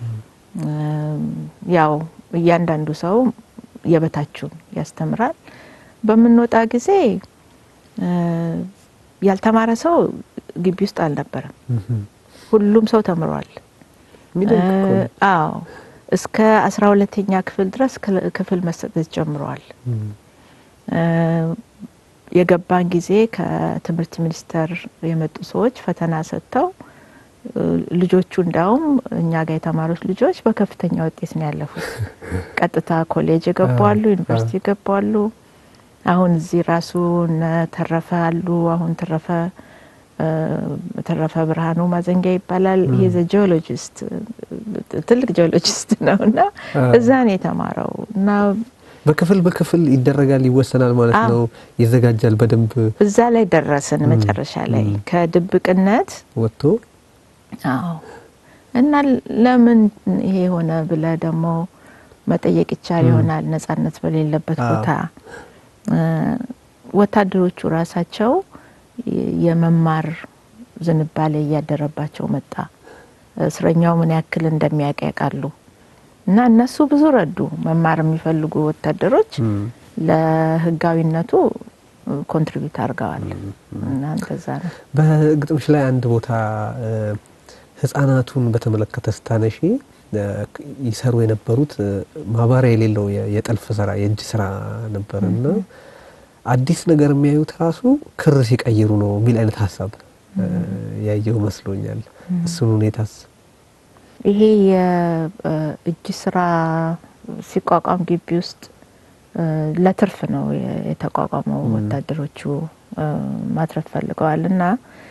ያው እያንዳንዱ ሰው የበታችሁን ያስተምራል። በምንወጣ ጊዜ እ ያልተማረ ሰው ግቢ ውስጥ አልነበረም። እም። ሁሉም ሰው ተምሯል። የሚደንቅ እኮ ነው። እ አዎ እስከ አስራ ሁለተኛ ክፍል ድረስ ክል- ክፍል መሰጠት ጀምረዋል። እም። እ የገባን ጊዜ ከትምህርት ሚኒስቴር የመጡ ሰዎች ፈተና ሰጥተው እ ልጆቹ እንዳውም እኛ ጋር የተማሩት ልጆች በከፍተኛ ውጤት ነው ያለፉት። ቀጥታ ኮሌጅ የገባሉ፣ ዩኒቨርሲቲ የገባሉ። አሁን እዚህ ራሱ እነ ተረፈ አሉ። አሁን ተረፈ እ ተረፈ ብርሃኑ ማዘንጊያ ይባላል። ይሄ ዘ ጂኦሎጂስት ትልቅ ጂኦሎጂስት ነው እና እዛ ነው የተማረው እና በክፍል በክፍል ይደረጋል፣ ይወሰናል ማለት አዎ። ነው። ይዘጋጃል በደንብ እዛ ላይ ደረስን መጨረሻ ላይ ከድብቅነት ወጥቶ አዎ እና ለምን ይሄ ሆነ ብለ ደግሞ መጠየቅ ይቻል ይሆናል። ነጻነት በሌለበት አዎ። ቦታ እ ወታደሮቹ ራሳቸው የ- የመማር ዝንባሌ እያደረባቸው መጣ። እስረኛው ምን ያክል እንደሚያውቅ ያውቃሉ። እና እነሱ ብዙ ረዱ። መማር የሚፈልጉ ወታደሮች እም። ለህጋዊነቱ ኮንትሪቢዩት አድርገዋል። እና እንደዛ ነው። በግጥምሽ ላይ አንድ ቦታ እ ህጻናቱን በተመለከተ ስታነሺ እ ይሰሩ የነበሩት እ ማባሪያ የሌለው የ- የጥልፍ ስራ የእጅ ስራ ነበር እና አዲስ ነገር የሚያዩት ራሱ ክር ሲቀይሩ ነው የሚል አይነት ሀሳብ እ ያየው መስሎኛል። እሱን ሁኔታስ ይሄ የእጅ ስራ ሲቋቋም ግቢ ውስጥ እ ለትርፍ ነው የ- የተቋቋመው። ወታደሮቹ እ ማትረፍ ፈልገዋል እና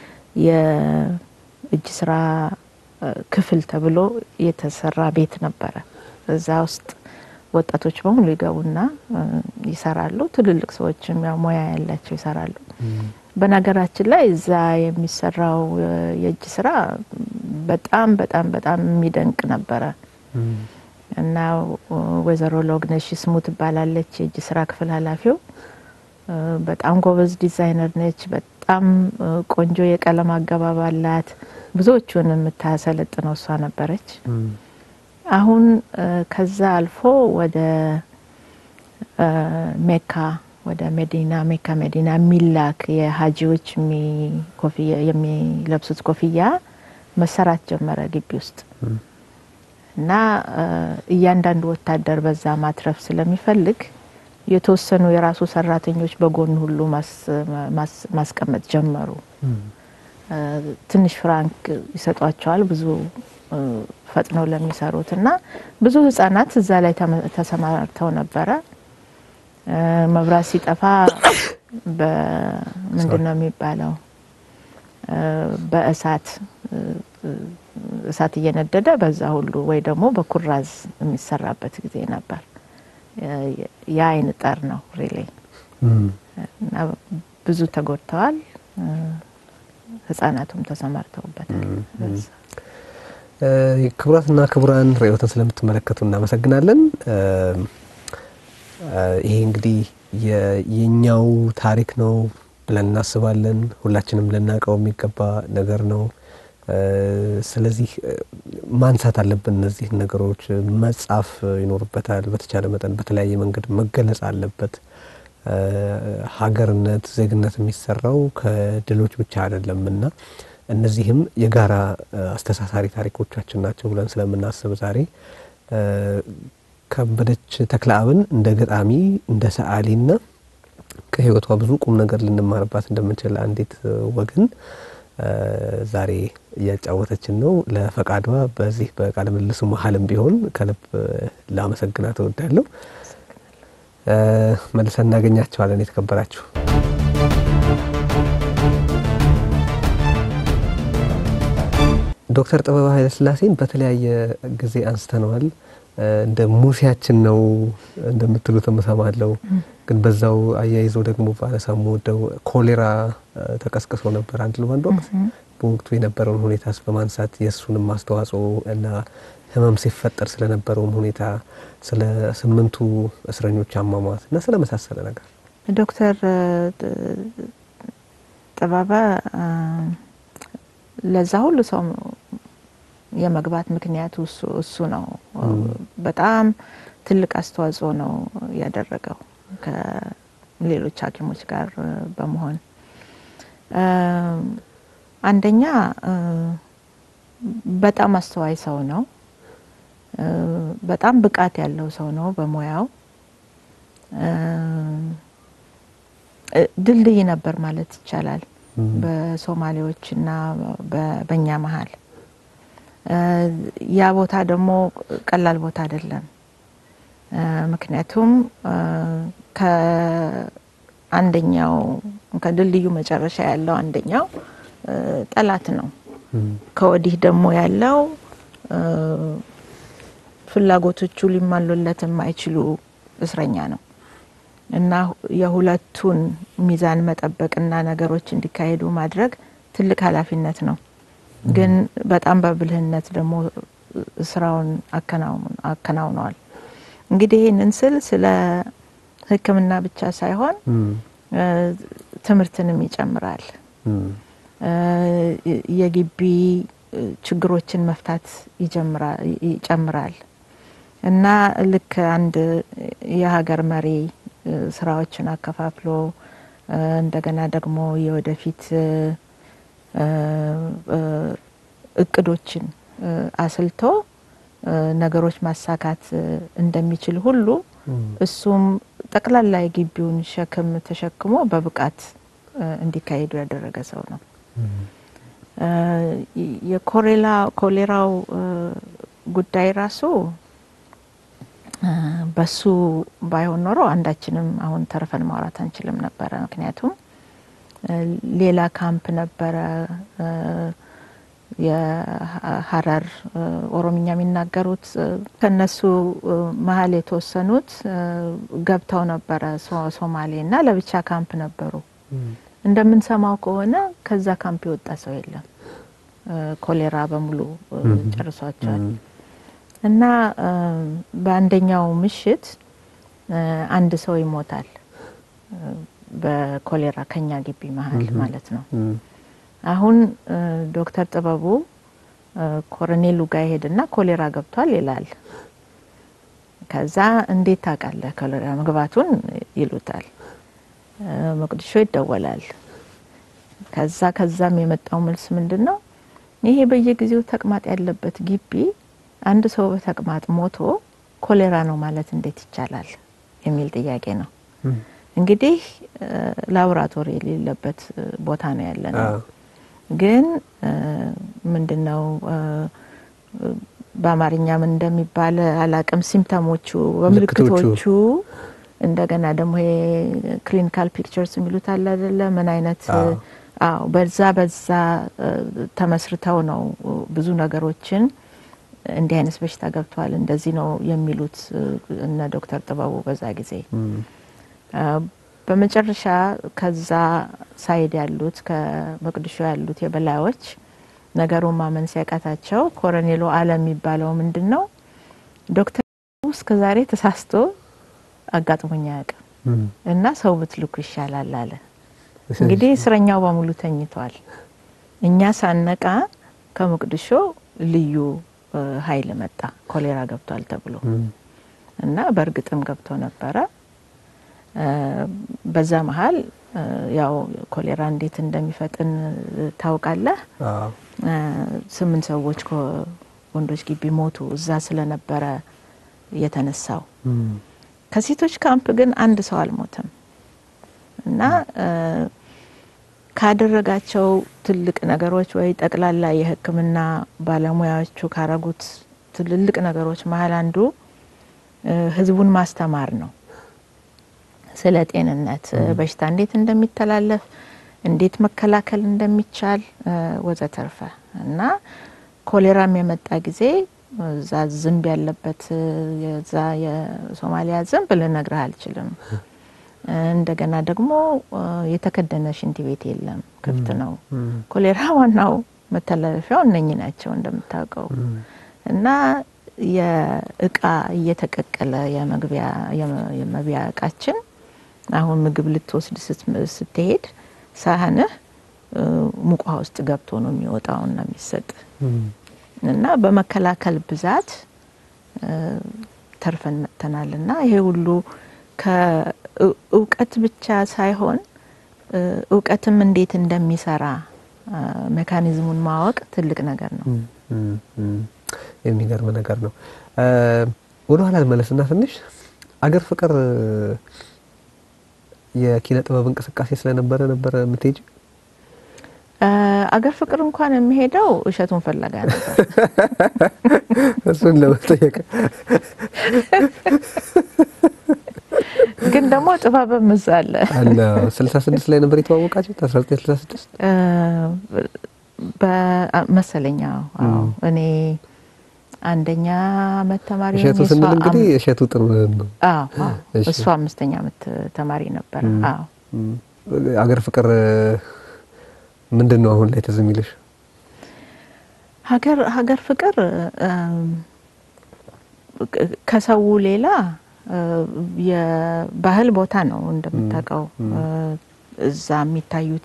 የእጅ ስራ እ ክፍል ተብሎ የተሰራ ቤት ነበረ። እዛ ውስጥ ወጣቶች በሙሉ ይገቡና እ ይሰራሉ። ትልልቅ ሰዎችም ያው ሙያ ያላቸው ይሰራሉ። በነገራችን ላይ እዛ የሚሰራው እ የእጅ ስራ በጣም በጣም በጣም የሚደንቅ ነበረ እና እ ወይዘሮ ሎግነሽ ስሙ ትባላለች የእጅ ስራ ክፍል ኃላፊው። እ በጣም ጎበዝ ዲዛይነር ነች። በጣም እ ቆንጆ የቀለም አገባብ አላት። ብዙዎቹን የምታሰለጥነው እሷ ነበረች። አሁን እ ከዛ አልፎ ወደ እ ሜካ ወደ መዲና ሜካ መዲና የሚላክ የሀጂዎች የሚ- ኮፍያ የሚለብሱት ኮፍያ መሰራት ጀመረ ግቢ ውስጥ እና እ እያንዳንዱ ወታደር በዛ ማትረፍ ስለሚፈልግ የተወሰኑ የራሱ ሰራተኞች በጎን ሁሉ ማስ- ማስ- ማስቀመጥ ጀመሩ። እ ትንሽ ፍራንክ ይሰጧቸዋል ብዙ እ ፈጥነው ለሚሰሩት እና ብዙ ህጻናት እዛ ላይ ተመ- ተሰማርተው ነበረ። እ መብራት ሲጠፋ በምንድን ነው የሚባለው እ በእሳት እ እ እሳት እየነደደ በዛ ሁሉ ወይ ደግሞ በኩራዝ የሚሰራበት ጊዜ ነበር። የ- የአይን ጠር ነው ሪሌ እና ብዙ ተጎድተዋል። እ ህጻናቱም ተሰማርተውበታል። በዛ። እ ክቡራትና ክቡራን ርዕዮትን ስለምትመለከቱ እናመሰግናለን። እ እ ይሄ እንግዲህ የ- የኛው ታሪክ ነው ብለን እናስባለን። ሁላችንም ልናውቀው የሚገባ ነገር ነው። እ ስለዚህ እ ማንሳት አለብን። እነዚህን ነገሮች መጻፍ ይኖርበታል። በተቻለ መጠን በተለያየ መንገድ መገለጽ አለበት። እ ሀገርነት፣ ዜግነት የሚሰራው ከድሎች ብቻ አይደለም እና እነዚህም የጋራ እ አስተሳሳሪ ታሪኮቻችን ናቸው ብለን ስለምናስብ ዛሬ እ ከበደች ተክለአብን እንደ ገጣሚ እንደ ሰዓሊና ከህይወቷ ብዙ ቁም ነገር ልንማርባት እንደምንችል አንዲት ወገን ዛሬ እያጫወተችን ነው። ለፈቃዷ በዚህ በቃለ ምልልሱ መሀልም ቢሆን ከልብ ላመሰግናት እወዳለሁ። መልሰን እናገኛቸዋለን። የተከበራችሁ ዶክተር ጥበበ ኃይለስላሴን በተለያየ ጊዜ አንስተነዋል። እንደ ሙሴያችን ነው እንደምትሉትም እሰማለሁ። ግን በዛው አያይዞ ደግሞ ባነሳ የምወደው ኮሌራ ተቀስቅሶ ነበር አንድ በአንድ ወቅት በወቅቱ የነበረውን ሁኔታስ በማንሳት የእሱንም አስተዋጽኦ እና ህመም ሲፈጠር ስለነበረውም ሁኔታ ስለ ስምንቱ እስረኞች አሟሟት እና ስለ መሳሰለ ነገር ዶክተር ጥበበ ለዛ ሁሉ ሰው የመግባት ምክንያቱ እሱ ነው። በጣም ትልቅ አስተዋጽኦ ነው ያደረገው ከሌሎች ሐኪሞች ጋር በመሆን አንደኛ በጣም አስተዋይ ሰው ነው። በጣም ብቃት ያለው ሰው ነው በሙያው። ድልድይ ነበር ማለት ይቻላል በሶማሌዎችና በእኛ መሀል። ያ ቦታ ደግሞ ቀላል ቦታ አይደለም። ምክንያቱም ከአንደኛው ከድልድዩ መጨረሻ ያለው አንደኛው ጠላት ነው። ከወዲህ ደግሞ ያለው ፍላጎቶቹ ሊሟሉለት የማይችሉ እስረኛ ነው እና የሁለቱን ሚዛን መጠበቅና ነገሮች እንዲካሄዱ ማድረግ ትልቅ ኃላፊነት ነው። ግን በጣም በብልህነት ደግሞ ስራውን አከናውነዋል። እንግዲህ ይህንን ስል ስለ ሕክምና ብቻ ሳይሆን ትምህርትንም ይጨምራል። የግቢ ችግሮችን መፍታት ይጨምራል እና ልክ አንድ የሀገር መሪ ስራዎችን አከፋፍሎ እንደገና ደግሞ የወደፊት እቅዶችን አስልቶ ነገሮች ማሳካት እንደሚችል ሁሉ እሱም ጠቅላላ የግቢውን ሸክም ተሸክሞ በብቃት እንዲካሄዱ ያደረገ ሰው ነው። የኮሌራ ኮሌራው ጉዳይ ራሱ በሱ ባይሆን ኖሮ አንዳችንም አሁን ተርፈን ማውራት አንችልም ነበረ። ምክንያቱም ሌላ ካምፕ ነበረ የሀረር ኦሮምኛ የሚናገሩት ከነሱ መሀል የተወሰኑት ገብተው ነበረ ሶማሌ እና ለብቻ ካምፕ ነበሩ። እንደምንሰማው ከሆነ ከዛ ካምፕ የወጣ ሰው የለም። ኮሌራ በሙሉ ጨርሷቸዋል። እና በአንደኛው ምሽት አንድ ሰው ይሞታል በኮሌራ ከኛ ግቢ መሀል ማለት ነው። አሁን ዶክተር ጥበቡ ኮሎኔሉ ጋር ይሄድና ኮሌራ ገብቷል ይላል። ከዛ እንዴት ታውቃለህ ኮሌራ መግባቱን ይሉታል። መቅድሾ ይደወላል። ከዛ ከዛም የመጣው መልስ ምንድን ነው? ይሄ በየጊዜው ተቅማጥ ያለበት ግቢ አንድ ሰው በተቅማጥ ሞቶ ኮሌራ ነው ማለት እንዴት ይቻላል የሚል ጥያቄ ነው። እንግዲህ ላቦራቶሪ የሌለበት ቦታ ነው ያለ ነው። ግን ምንድነው በአማርኛ ምን እንደሚባል አላቅም። ሲምፕተሞቹ በምልክቶቹ እንደገና ደግሞ ይሄ ክሊኒካል ፒክቸርስ የሚሉት አለ አይደለ? ምን አይነት አዎ፣ በዛ በዛ ተመስርተው ነው ብዙ ነገሮችን እንዲህ አይነት በሽታ ገብቷል እንደዚህ ነው የሚሉት እነ ዶክተር ጥበቡ በዛ ጊዜ በመጨረሻ ከዛ ሳይድ ያሉት ከመቅድሾ ያሉት የበላዮች ነገሩን ማመን ሲያቃታቸው ኮሎኔሉ አለ የሚባለው ምንድን ነው ዶክተር እስከ ዛሬ ተሳስቶ አጋጥሞኝ አያውቅም እና ሰው ብትልኩ ይሻላል አለ። እንግዲህ እስረኛው በሙሉ ተኝቷል። እኛ ሳነቃ ከመቅድሾ ልዩ ኃይል መጣ ኮሌራ ገብቷል ተብሎ እና በእርግጥም ገብቶ ነበረ። በዛ መሀል ያው ኮሌራ እንዴት እንደሚፈጥን ታውቃለህ። ስምንት ሰዎች ወንዶች ግቢ ሞቱ እዛ ስለነበረ የተነሳው። ከሴቶች ካምፕ ግን አንድ ሰው አልሞተም። እና ካደረጋቸው ትልቅ ነገሮች ወይ ጠቅላላ የሕክምና ባለሙያዎቹ ካረጉት ትልልቅ ነገሮች መሀል አንዱ ህዝቡን ማስተማር ነው። ስለ ጤንነት በሽታ እንዴት እንደሚተላለፍ፣ እንዴት መከላከል እንደሚቻል ወዘተርፈ እና ኮሌራም የመጣ ጊዜ እዛ ዝንብ ያለበት የዛ የሶማሊያ ዝንብ ልነግርህ አልችልም። እንደገና ደግሞ የተከደነ ሽንት ቤት የለም፣ ክፍት ነው። ኮሌራ ዋናው መተላለፊያው እነኚህ ናቸው እንደምታውቀው እና የእቃ እየተቀቀለ የመግቢያ የመቢያ እቃችን አሁን ምግብ ልትወስድ ስትሄድ ሳህንህ ሙቋ ውስጥ ገብቶ ነው የሚወጣውና የሚሰጥ እና በመከላከል ብዛት ተርፈን መጥተናል እና ይሄ ሁሉ ከእውቀት ብቻ ሳይሆን እውቀትም እንዴት እንደሚሰራ ሜካኒዝሙን ማወቅ ትልቅ ነገር ነው። የሚገርም ነገር ነው። ወደ ኋላ መለስና ትንሽ አገር ፍቅር የኪነ ጥበብ እንቅስቃሴ ስለነበረ ነበረ የምትሄጂ? አገር ፍቅር እንኳን የሚሄደው እሸቱን ፍለጋ ነበር። እሱን ለመጠየቅ ግን ደግሞ ጥበብም እዛ አለ አለ። ስልሳ ስድስት ላይ ነበር የተዋወቃችሁት? አስራ ዘጠኝ ስልሳ ስድስት መሰለኛ። አዎ እኔ አንደኛ አመት ተማሪ እሸቱ ስንል እንግዲህ እሸቱ ጥሩ ነው። እሱ አምስተኛ አመት ተማሪ ነበር። አዎ አገር ፍቅር ምንድን ነው አሁን ላይ ትዝ የሚልሽ? ሀገር ሀገር ፍቅር ከሰው ሌላ የባህል ቦታ ነው እንደምታውቀው። እዛ የሚታዩት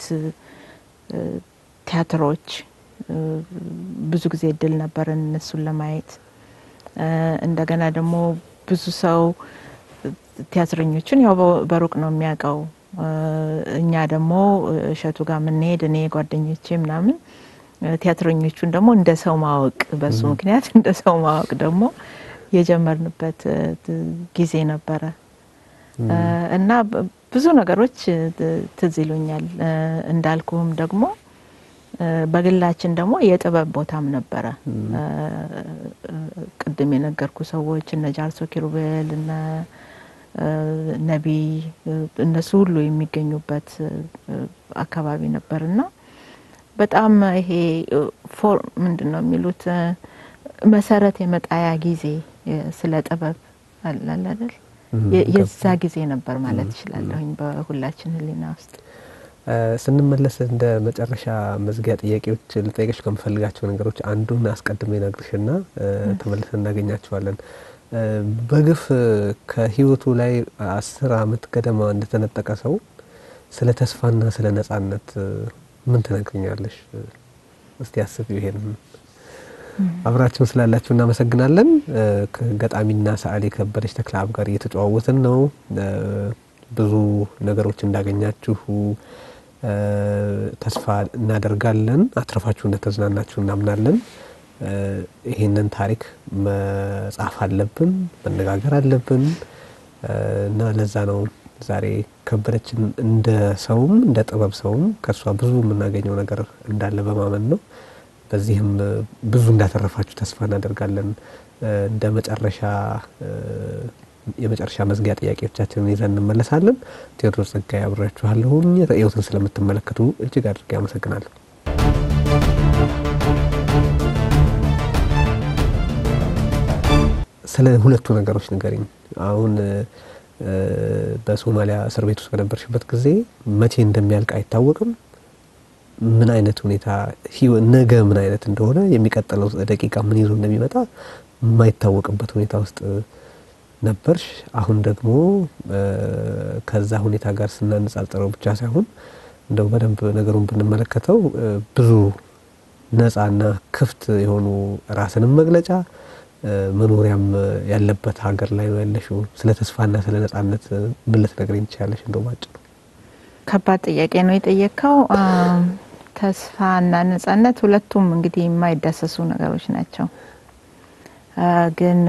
ቲያትሮች ብዙ ጊዜ እድል ነበረን እነሱን ለማየት። እንደገና ደግሞ ብዙ ሰው ቲያትረኞችን ያው በሩቅ ነው የሚያውቀው። እኛ ደግሞ እሸቱ ጋር የምንሄድ እኔ ጓደኞቼ ምናምን ቲያትረኞቹን ደግሞ እንደ ሰው ማወቅ በሱ ምክንያት እንደ ሰው ማወቅ ደግሞ የጀመርንበት ጊዜ ነበረ እና ብዙ ነገሮች ትዝ ይሉኛል። እንዳልኩህም ደግሞ በግላችን ደግሞ የጥበብ ቦታም ነበረ። ቅድም የነገርኩ ሰዎች እነ ጃርሶ ኪሩቤል እነ ነቢይ እነሱ ሁሉ የሚገኙበት አካባቢ ነበር እና በጣም ይሄ ፎር ምንድን ነው የሚሉት መሰረት የመጣያ ጊዜ ስለ ጥበብ አላለል የዛ ጊዜ ነበር ማለት እችላለሁኝ በሁላችን ሕሊና ውስጥ። ስንመለስ እንደ መጨረሻ መዝጊያ ጥያቄዎች ልጠይቅሽ ከምፈልጋቸው ነገሮች አንዱን አስቀድሜ ነግርሽና ተመልሰን እናገኛቸዋለን። በግፍ ከህይወቱ ላይ አስር አመት ገደማ እንደተነጠቀ ሰው ስለ ተስፋና ስለ ነጻነት ምን ትነግርኛለሽ? እስቲ አስብ። ይሄን አብራችሁን ስላላችሁ እናመሰግናለን። ከገጣሚና ሰዓሊ ከበደች ተክለአብ ጋር እየተጨዋወትን ነው። ብዙ ነገሮች እንዳገኛችሁ ተስፋ እናደርጋለን። አትረፋችሁ እንደተዝናናችሁ እናምናለን። ይህንን ታሪክ መጻፍ አለብን፣ መነጋገር አለብን እና ለዛ ነው ዛሬ ከበደችን እንደ ሰውም እንደ ጥበብ ሰውም ከእሷ ብዙ የምናገኘው ነገር እንዳለ በማመን ነው። በዚህም ብዙ እንዳተረፋችሁ ተስፋ እናደርጋለን። እንደ መጨረሻ የመጨረሻ መዝጊያ ጥያቄዎቻችንን ይዘን እንመለሳለን። ቴዎድሮስ ጸጋዬ አብሬያችኋለሁኝ። ርዕዮትን ስለምትመለከቱ እጅግ አድርጌ አመሰግናለሁ። ስለ ሁለቱ ነገሮች ንገሪኝ። አሁን በሶማሊያ እስር ቤት ውስጥ በነበርሽበት ጊዜ መቼ እንደሚያልቅ አይታወቅም። ምን አይነት ሁኔታ ነገ ምን አይነት እንደሆነ የሚቀጥለው ደቂቃ ምን ይዞ እንደሚመጣ የማይታወቅበት ሁኔታ ውስጥ ነበርሽ። አሁን ደግሞ ከዛ ሁኔታ ጋር ስናነጻጽረው ብቻ ሳይሆን እንደው በደንብ ነገሩን ብንመለከተው ብዙ ነጻና ክፍት የሆኑ ራስንም መግለጫ መኖሪያም ያለበት ሀገር ላይ ነው ያለሽው። ስለ ተስፋና ስለ ነጻነት ምን ልትነግሪኝ ትችያለሽ? እንደው ባጭሩ። ከባድ ጥያቄ ነው የጠየቅከው። ተስፋና ነጻነት ሁለቱም እንግዲህ የማይዳሰሱ ነገሮች ናቸው። ግን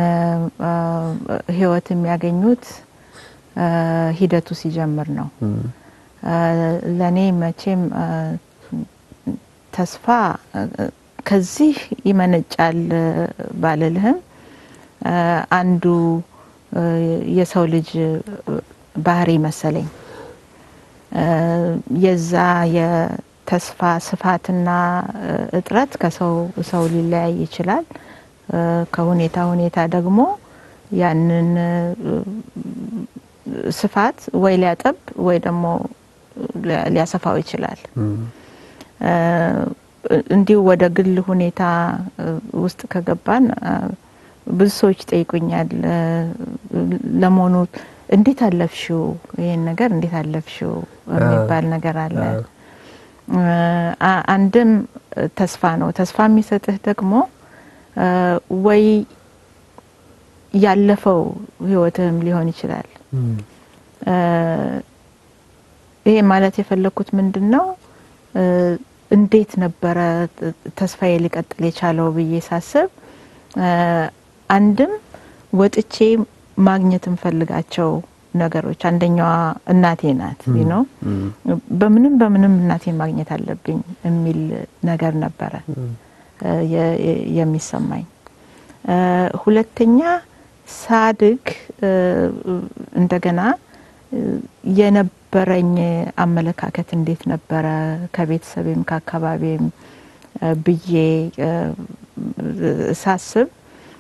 ህይወት የሚያገኙት ሂደቱ ሲጀምር ነው። ለእኔ መቼም ተስፋ ከዚህ ይመነጫል ባልልህም አንዱ የሰው ልጅ ባህሪ መሰለኝ የዛ የተስፋ ስፋትና እጥረት ከሰው ሰው ሊለያይ ይችላል። ከሁኔታ ሁኔታ ደግሞ ያንን ስፋት ወይ ሊያጠብ ወይ ደግሞ ሊያሰፋው ይችላል። እንዲሁ ወደ ግል ሁኔታ ውስጥ ከገባን ብዙ ሰዎች ጠይቁኛል። ለመሆኑ እንዴት አለፍሽው? ይህን ነገር እንዴት አለፍሽው የሚባል ነገር አለ። አንድም ተስፋ ነው። ተስፋ የሚሰጥህ ደግሞ ወይ ያለፈው ህይወትህም ሊሆን ይችላል። ይሄ ማለት የፈለግኩት ምንድን ነው? እንዴት ነበረ ተስፋዬ ሊቀጥል የቻለው ብዬ ሳስብ አንድም ወጥቼ ማግኘት እንፈልጋቸው ነገሮች አንደኛዋ እናቴ ናት ነው። በምንም በምንም እናቴ ማግኘት አለብኝ የሚል ነገር ነበረ የሚሰማኝ። ሁለተኛ ሳድግ እንደገና የነበረኝ አመለካከት እንዴት ነበረ ከቤተሰቤም ከአካባቢም ብዬ ሳስብ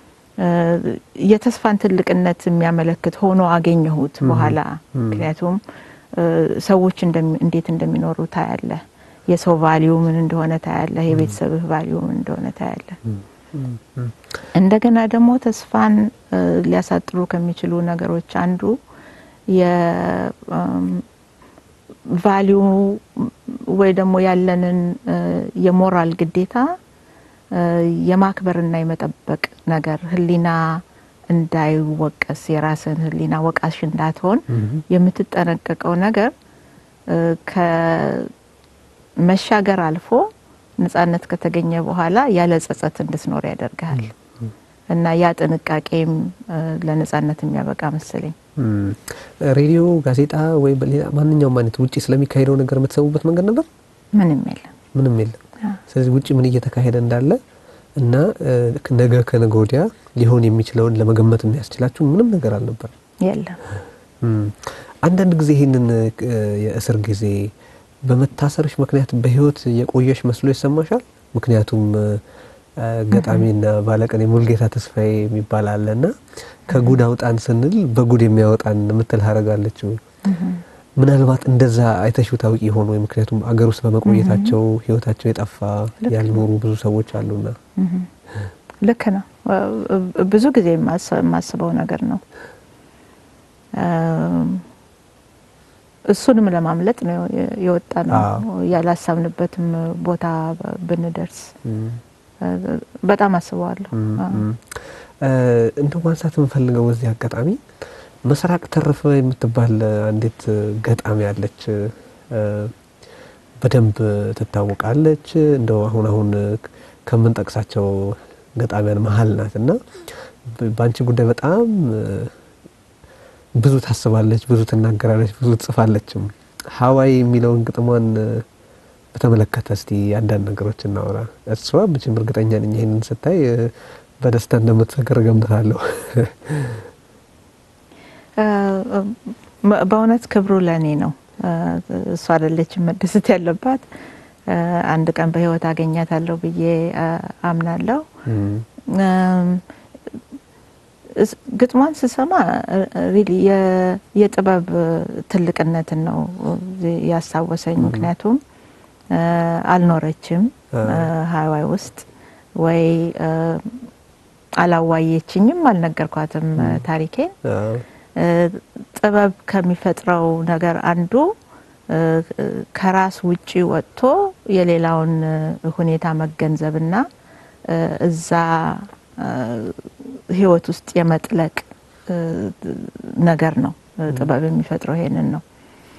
የተስፋን ትልቅነት የሚያመለክት ሆኖ አገኘሁት በኋላ። ምክንያቱም ሰዎች እንዴት እንደሚኖሩ ታያለ፣ የሰው ቫሊዩ ምን እንደሆነ ታያለ፣ የቤተሰብህ ቫሊዩ ምን እንደሆነ ታያለ። እንደገና ደግሞ ተስፋን ሊያሳጥሩ ከሚችሉ ነገሮች አንዱ የቫሊዩ ወይ ደግሞ ያለንን የሞራል ግዴታ የማክበርና የመጠበቅ ነገር ህሊና እንዳይወቀስ የራስን ህሊና ወቃሽ እንዳትሆን የምትጠነቀቀው ነገር ከመሻገር አልፎ ነጻነት ከተገኘ በኋላ ያለ ጸጸት እንድትኖር ያደርግሃል እና ያ ጥንቃቄም ለነጻነት የሚያበቃ መሰለኝ። ሬዲዮ፣ ጋዜጣ ወይ ማንኛውም አይነት ውጭ ስለሚካሄደው ነገር የምትሰሙበት መንገድ ነበር? ምንም የለም። ምንም የለም። ስለዚህ ውጭ ምን እየተካሄደ እንዳለ እና ነገ ከነገ ወዲያ ሊሆን የሚችለውን ለመገመት የሚያስችላችሁ ምንም ነገር አልነበር? የለም። አንዳንድ ጊዜ ይህንን የእስር ጊዜ በመታሰርሽ ምክንያት በህይወት የቆየሽ መስሎ ይሰማሻል? ምክንያቱም ገጣሚና ባለቀኔ ሙልጌታ ተስፋዬ የሚባል አለና ከጉድ አውጣን ስንል በጉድ የሚያወጣን የምትል ሀረጋለች። ምናልባት እንደዛ አይተሽው ታውቂ ሆኖ ወይ? ምክንያቱም አገር ውስጥ በመቆየታቸው ህይወታቸው የጠፋ ያልኖሩ ብዙ ሰዎች አሉና። ልክ ነው። ብዙ ጊዜ የማስበው ነገር ነው። እሱንም ለማምለጥ ነው የወጣ ነው። ያላሰብንበትም ቦታ ብንደርስ በጣም አስበዋለሁ። እንደው ማንሳት የምፈልገው በዚህ አጋጣሚ መስራቅ ተረፈ የምትባል አንዲት ገጣሚ አለች። በደንብ ትታወቃለች። እንደው አሁን አሁን ከምንጠቅሳቸው ገጣሚያን መሀል ናት እና በአንቺ ጉዳይ በጣም ብዙ ታስባለች፣ ብዙ ትናገራለች፣ ብዙ ትጽፋለችም። ሀዋይ የሚለውን ግጥሟን በተመለከተ እስቲ አንዳንድ ነገሮች እናወራ። እሷ ብችም እርግጠኛ ነኝ ይህንን ስታይ በደስታ እንደምትሰክር ገምታለሁ። በእውነት ክብሩ ለእኔ ነው። እሷ አይደለችም መደሰት ያለባት። አንድ ቀን በህይወት አገኛታለሁ ብዬ አምናለሁ። ግጥሟን ስሰማ ሪሊ የጥበብ ትልቅነትን ነው ያስታወሰኝ። ምክንያቱም አልኖረችም ሀዋይ ውስጥ ወይ አላዋየችኝም፣ አልነገርኳትም ታሪኬን። ጥበብ ከሚፈጥረው ነገር አንዱ ከራስ ውጪ ወጥቶ የሌላውን ሁኔታ መገንዘብና እዛ ህይወት ውስጥ የመጥለቅ ነገር ነው። ጥበብ የሚፈጥረው ይሄንን ነው።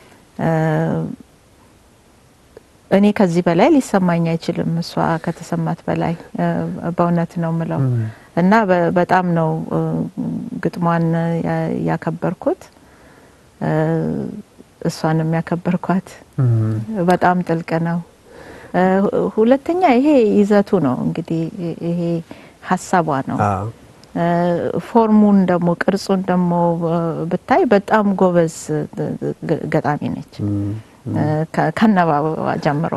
እኔ ከዚህ በላይ ሊሰማኝ አይችልም። እሷ ከተሰማት በላይ በእውነት ነው ምለው እና በጣም ነው ግጥሟን ያከበርኩት። እሷን የሚያከበርኳት በጣም ጥልቅ ነው። ሁለተኛ ይሄ ይዘቱ ነው እንግዲህ ይሄ ሀሳቧ ነው። ፎርሙን ደግሞ ቅርጹን ደግሞ ብታይ በጣም ጎበዝ ገጣሚ ነች ከአነባበባ ጀምሮ።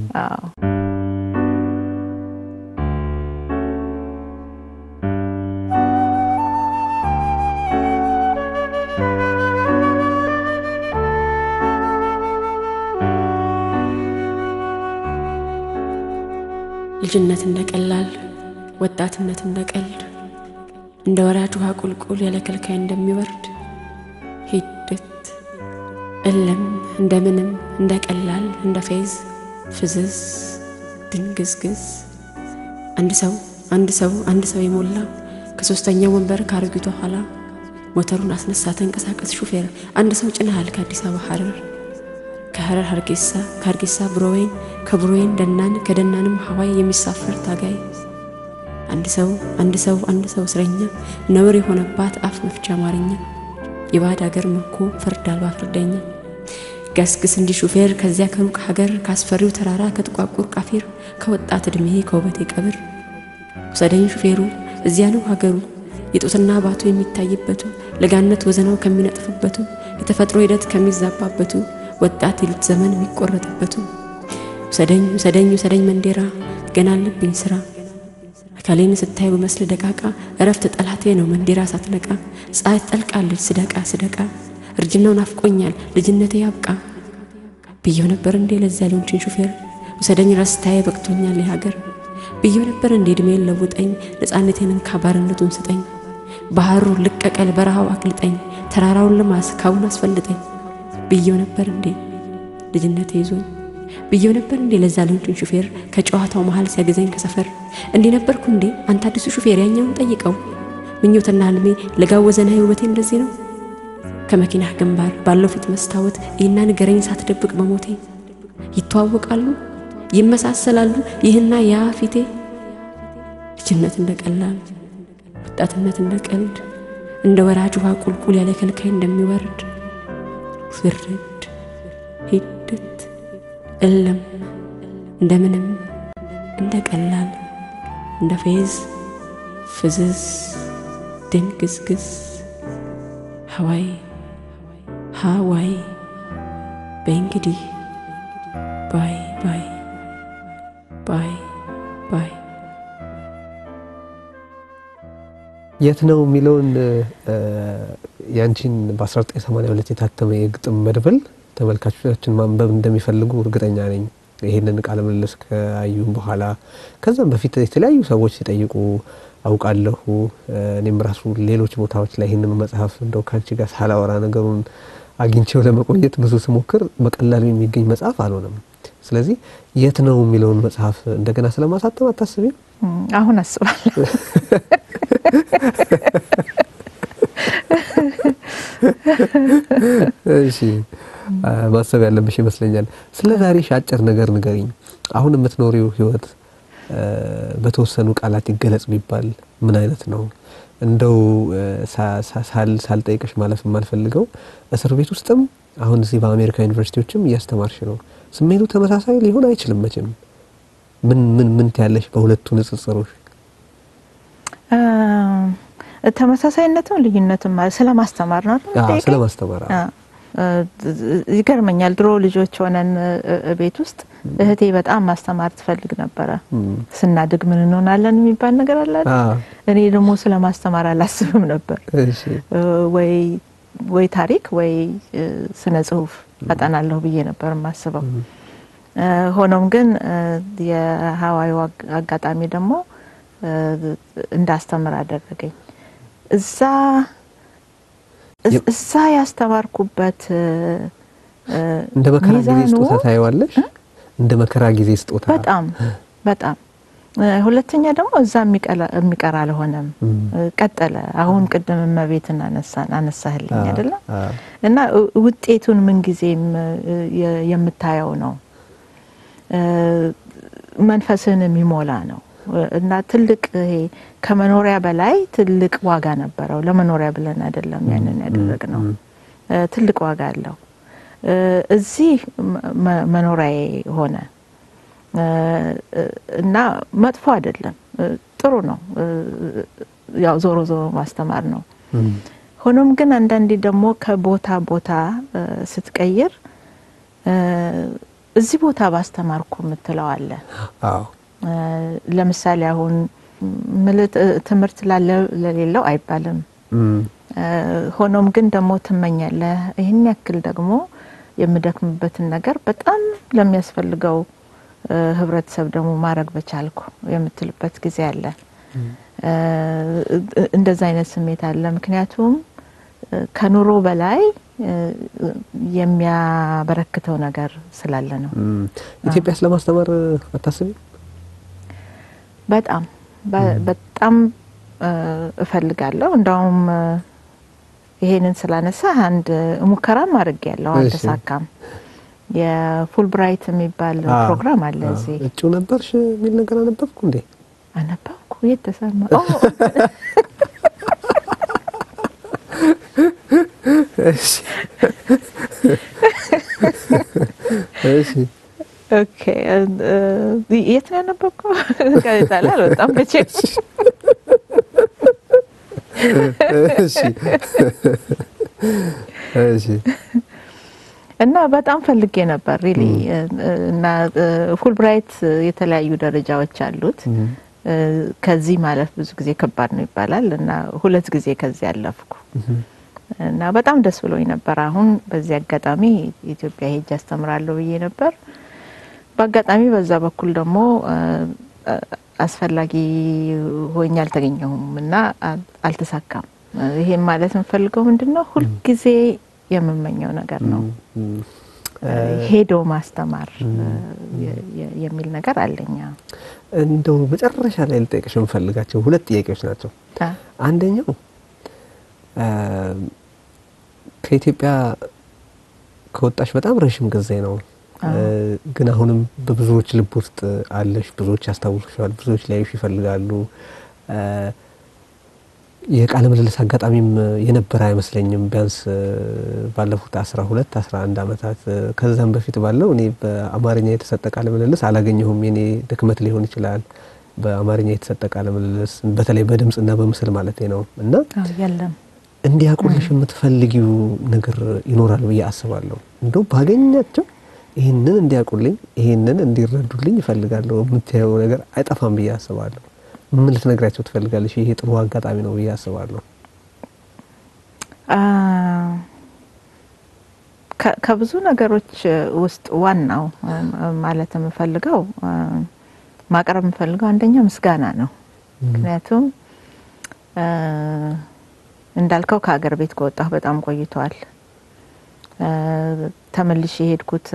ልጅነት እንደ ቀላል ወጣትነት እንደ ቀልድ እንደ ወራጅ ውሃ ቁልቁል ያለ ከልካይ እንደሚወርድ ሂደት እልም እንደምንም እንደ ቀላል እንደ ፌዝ ፍዝዝ ድንግዝግዝ አንድ ሰው አንድ ሰው አንድ ሰው የሞላ ከሶስተኛው ወንበር ከአሮጊቷ ኋላ ሞተሩን አስነሳ ተንቀሳቀስ ሹፌር አንድ ሰው ጭነሃል ከአዲስ አበባ ሐረር ከሐረር ሀርጌሳ ከሀርጌሳ ብሮዌን ከብሮዌን ደናን ከደናንም ሀዋይ የሚሳፈር ታጋይ አንድ ሰው አንድ ሰው አንድ ሰው እስረኛ ነውር የሆነባት አፍ መፍቻ አማርኛ የባዕድ አገር ምርኮ ፍርድ አልባ ፍርደኛ ገስግስ እንዲህ ሹፌር ከዚያ ከሩቅ ሀገር ካስፈሪው ተራራ ከጥቋቁር ቃፊር ከወጣት ዕድሜ ከውበቴ ቀብር ውሰደኝ ሹፌሩ እዚያ ነው ሀገሩ የጡትና ባቱ የሚታይበቱ ለጋነት ወዘናው ከሚነጥፍበቱ የተፈጥሮ ሂደት ከሚዛባበቱ ወጣት ይሉት ዘመን የሚቆረጥበቱ ውሰደኝ ውሰደኝ ውሰደኝ መንዴራ ገና አለብኝ ስራ አካሌን ስታይ በመስል ደቃቃ እረፍት ጠላቴ ነው መንዴራ ሳትነቃ ፀሐይ ትጠልቃለች ስደቃ ስደቃ እርጅናው ናፍቆኛል ልጅነቴ ያብቃ ብየው ነበር እንዴ ለዚያ ሊሆንችን ሹፌር ውሰደኝ ረስታዬ በቅቶኛል የሀገር ብየው ነበር እንዴ እድሜን ለውጠኝ ነፃነቴን እንካ ባርነቱን ስጠኝ ባህሩ ልቀቀል በረሃው አቅልጠኝ ተራራውን ልማስ ካቡን አስፈልጠኝ ብየው ነበር እንዴ ልጅነቴ ይዞኝ ብየው ነበር እንዴ ለዛ ልንጩን ሹፌር ከጨዋታው መሃል ሲያገዘኝ ከሰፈር እንዲህ ነበርኩ እንዴ አንተ አዲሱ ሹፌር ያኛውን ጠይቀው ምኞትና ህልሜ ለጋወዘና ውበቴ እንደዚህ ነው ከመኪናህ ግንባር ባለው ፊት መስታወት ይህና ንገረኝ ሳትደብቅ በሞቴ ይተዋወቃሉ ይመሳሰላሉ ይህና ያ ፊቴ ልጅነት እንደ ቀላል ወጣትነት እንደ ቀልድ እንደ ወራጅ ውሃ ቁልቁል ያለ ከልካይ እንደሚወርድ ፍርድ ሂደት እለም እንደምንም እንደ ቀላል እንደ ፌዝ ፍዝዝ ድንግዝግዝ ሀዋይ ሀዋይ በእንግዲህ ባይ ባይ ባይ ባይ የት ነው የሚለውን ያንቺን በ1982 የታተመ የግጥም መድብል ተመልካቾቻችን ማንበብ እንደሚፈልጉ እርግጠኛ ነኝ። ይህንን ቃለ ምልልስ ከአዩም በኋላ ከዛም በፊት የተለያዩ ሰዎች ሲጠይቁ አውቃለሁ። እኔም ራሱ ሌሎች ቦታዎች ላይ ይህንኑ መጽሐፍ እንደው ከአንቺ ጋር ሳላወራ ነገሩን አግኝቼው ለመቆየት ብዙ ስሞክር በቀላሉ የሚገኝ መጽሐፍ አልሆነም። ስለዚህ የት ነው የሚለውን መጽሐፍ እንደገና ስለማሳተም አታስቢም? አሁን አስባለሁ። እሺ ማሰብ ያለብሽ ይመስለኛል። ስለ ዛሬሽ አጭር ነገር ንገሪኝ። አሁን የምትኖሪው ህይወት በተወሰኑ ቃላት ይገለጽ ቢባል ምን አይነት ነው? እንደው ሳልጠይቅሽ ማለፍ የማልፈልገው እስር ቤት ውስጥም አሁን እዚህ በአሜሪካ ዩኒቨርሲቲዎችም እያስተማርሽ ነው። ስሜቱ ተመሳሳይ ሊሆን አይችልም መቼም። ምን ምን ምን ትያለሽ በሁለቱ ንጽጽሮች? ተመሳሳይነትም ልዩነትም ስለ ማስተማር ነው አይደል? ስለ ማስተማር ይገርመኛል። ድሮ ልጆች ሆነን ቤት ውስጥ እህቴ በጣም ማስተማር ትፈልግ ነበረ። ስናድግ ምን እንሆናለን የሚባል ነገር አለ። እኔ ደግሞ ስለ ማስተማር አላስብም ነበር። ወይ ወይ ታሪክ ወይ ስነ ጽሁፍ አጠናለሁ ብዬ ነበር የማስበው። ሆኖም ግን የሀዋዩ አጋጣሚ ደግሞ እንዳስተምር አደረገኝ። እዛ እዛ ያስተማርኩበት እንደ መከራ ጊዜ ስጦታ ታየዋለሽ። እንደ መከራ ጊዜ ስጦታ በጣም በጣም ሁለተኛ ደግሞ እዛ የሚቀር አልሆነም፣ ቀጠለ። አሁን ቅድም እመቤትን አነሳን አነሳህልኝ አይደለም እና ውጤቱን ምንጊዜም የምታየው ነው፣ መንፈስን የሚሞላ ነው እና ትልቅ ይሄ ከመኖሪያ በላይ ትልቅ ዋጋ ነበረው። ለመኖሪያ ብለን አይደለም ያንን ያደረግ ነው። ትልቅ ዋጋ አለው እዚህ መኖሪያዬ ሆነ እና መጥፎ አይደለም፣ ጥሩ ነው። ያው ዞሮ ዞሮ ማስተማር ነው። ሆኖም ግን አንዳንዴ ደግሞ ከቦታ ቦታ ስትቀይር እዚህ ቦታ ባስተማርኩ የምትለው አለ። ለምሳሌ አሁን ትምህርት ላለ ለሌለው አይባልም። ሆኖም ግን ደግሞ ትመኛለህ ይህን ያክል ደግሞ የምደክምበትን ነገር በጣም ለሚያስፈልገው ህብረተሰብ ደግሞ ማድረግ በቻልኩ የምትልበት ጊዜ አለ። እንደዛ አይነት ስሜት አለ። ምክንያቱም ከኑሮ በላይ የሚያበረክተው ነገር ስላለ ነው። ኢትዮጵያ ስለማስተማር አታስቢ? በጣም በጣም እፈልጋለሁ። እንዳውም ይሄንን ስላነሳ አንድ ሙከራም አድርጌ ያለው አልተሳካም። የፉል ብራይት የሚባል ፕሮግራም አለ እዚህ። እጩ ነበርሽ የሚል ነገር አነበብኩ እንዴ? አነበብኩ። የት ተሰማ? እሺ ኦኬ። የት ነው ያነበብከው? ጋዜጣ ላይ አልወጣም መቼም። እሺ እሺ እና በጣም ፈልጌ ነበር ሪሊ እና ፉል ብራይት የተለያዩ ደረጃዎች አሉት። ከዚህ ማለፍ ብዙ ጊዜ ከባድ ነው ይባላል እና ሁለት ጊዜ ከዚህ ያለፍኩ እና በጣም ደስ ብሎኝ ነበር። አሁን በዚህ አጋጣሚ ኢትዮጵያ ሄጅ አስተምራለሁ ብዬ ነበር። በአጋጣሚ በዛ በኩል ደግሞ አስፈላጊ ሆኜ አልተገኘሁም እና አልተሳካም። ይሄም ማለት የምፈልገው ምንድን ነው ሁልጊዜ የምመኘው ነገር ነው ሄዶ ማስተማር የሚል ነገር አለኛ። እንደው መጨረሻ ላይ ልጠይቅሽ የምፈልጋቸው ሁለት ጥያቄዎች ናቸው። አንደኛው ከኢትዮጵያ ከወጣሽ በጣም ረዥም ጊዜ ነው፣ ግን አሁንም በብዙዎች ልብ ውስጥ አለሽ። ብዙዎች ያስታውሱሻል፣ ብዙዎች ሊያዩሽ ይፈልጋሉ። የቃለ ምልልስ አጋጣሚም የነበረ አይመስለኝም። ቢያንስ ባለፉት አስራ ሁለት አስራ አንድ አመታት ከዛም በፊት ባለው እኔ በአማርኛ የተሰጠ ቃለ ምልልስ አላገኘሁም። የኔ ድክመት ሊሆን ይችላል። በአማርኛ የተሰጠ ቃለ ምልልስ በተለይ በድምፅና በምስል ማለት ነው እና የለም እንዲያውቁልሽ የምትፈልጊው ነገር ይኖራል ብዬ አስባለሁ። እንደው ባገኛቸው ይህንን እንዲያውቁልኝ፣ ይህንን እንዲረዱልኝ ይፈልጋለሁ የምታየው ነገር አይጠፋም ብዬ አስባለሁ። ምን ልትነግራቸው ትፈልጋለሽ? ይሄ ጥሩ አጋጣሚ ነው ብዬ አስባለሁ። ከብዙ ነገሮች ውስጥ ዋናው ማለት የምፈልገው ማቅረብ የምፈልገው አንደኛ ምስጋና ነው። ምክንያቱም እንዳልከው ከሀገር ቤት ከወጣሁ በጣም ቆይቷል። ተመልሼ የሄድኩት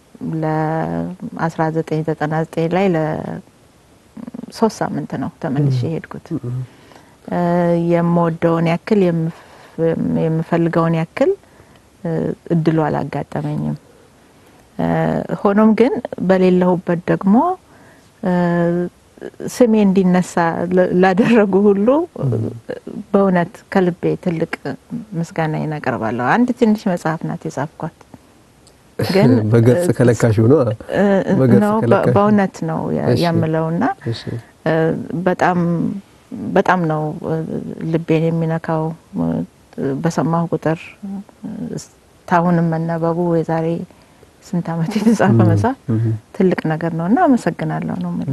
ለ1999 ላይ ሶስት ሳምንት ነው ተመልሼ የሄድኩት። የምወደውን ያክል የምፈልገውን ያክል እድሉ አላጋጠመኝም። ሆኖም ግን በሌለሁበት ደግሞ ስሜ እንዲነሳ ላደረጉ ሁሉ በእውነት ከልቤ ትልቅ ምስጋና አቀርባለሁ። አንድ ትንሽ መጽሐፍ ናት የጻፍኳት ግን በገጽ ከለካሽው ነው ነው በእውነት ነው የምለውና በጣም በጣም ነው ልቤን የሚነካው። በሰማሁ ቁጥር ታሁንም መነበቡ የዛሬ ስንት ዓመት የተጻፈ መጽሐፍ ትልቅ ነገር ነው እና አመሰግናለሁ ነው የምለው።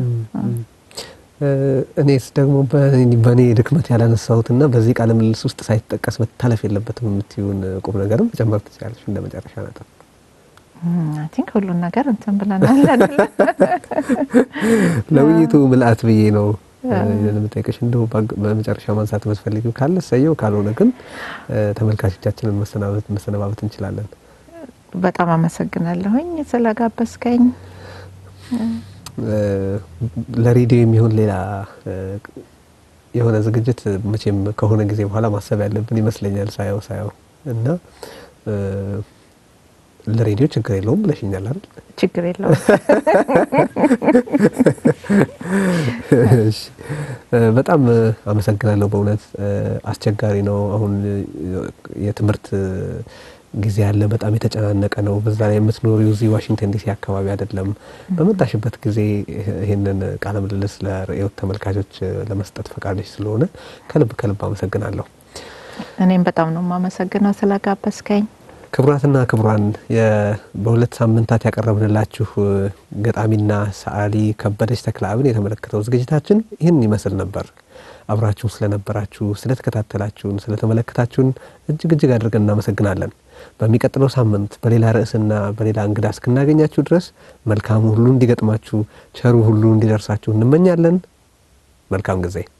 እኔስ ደግሞ በእኔ ድክመት ያላነሳሁትና በዚህ ቃለ ምልልስ ውስጥ ሳይጠቀስ መታለፍ የለበትም የምትይውን ቁም ነገርም መጨመር ትችላለች እንደ መጨረሻ ነጥብ። አይ ቲንክ ሁሉን ነገር እንትን ብለናል አይደለ? ለውይይቱ ምልአት ብዬ ነው ለምጠይቅሽ። እንደው በመጨረሻ ማንሳት የምትፈልጊው ካለ እሰየው፣ ካልሆነ ግን ተመልካቾቻችንን መሰነባበት እንችላለን። በጣም አመሰግናለሁኝ ስለጋበዝከኝ። ለሬዲዮ የሚሆን ሌላ የሆነ ዝግጅት መቼም ከሆነ ጊዜ በኋላ ማሰብ ያለብን ይመስለኛል ሳየው ሳየው እና ለሬዲዮ ችግር የለውም ብለሽኛል አይደል? ችግር የለውም። በጣም አመሰግናለሁ። በእውነት አስቸጋሪ ነው። አሁን የትምህርት ጊዜ ያለ በጣም የተጨናነቀ ነው። በዛ ላይ የምትኖሪው እዚህ ዋሽንግተን ዲሲ አካባቢ አይደለም። በመጣሽበት ጊዜ ይህንን ቃለ ምልልስ ለርዕዮት ተመልካቾች ለመስጠት ፈቃደሽ ስለሆነ ከልብ ከልብ አመሰግናለሁ። እኔም በጣም ነው የማመሰግነው ስለጋበዝከኝ። ክቡራትና ክቡራን በሁለት ሳምንታት ያቀረብንላችሁ ገጣሚና ሰዓሊ ከበደች ተክለአብን የተመለከተው ዝግጅታችን ይህን ይመስል ነበር። አብራችሁን ስለነበራችሁ፣ ስለተከታተላችሁን፣ ስለተመለከታችሁን እጅግ እጅግ አድርገን እናመሰግናለን። በሚቀጥለው ሳምንት በሌላ ርዕስና በሌላ እንግዳ እስክናገኛችሁ ድረስ መልካሙ ሁሉ እንዲገጥማችሁ፣ ቸሩ ሁሉ እንዲደርሳችሁ እንመኛለን። መልካም ጊዜ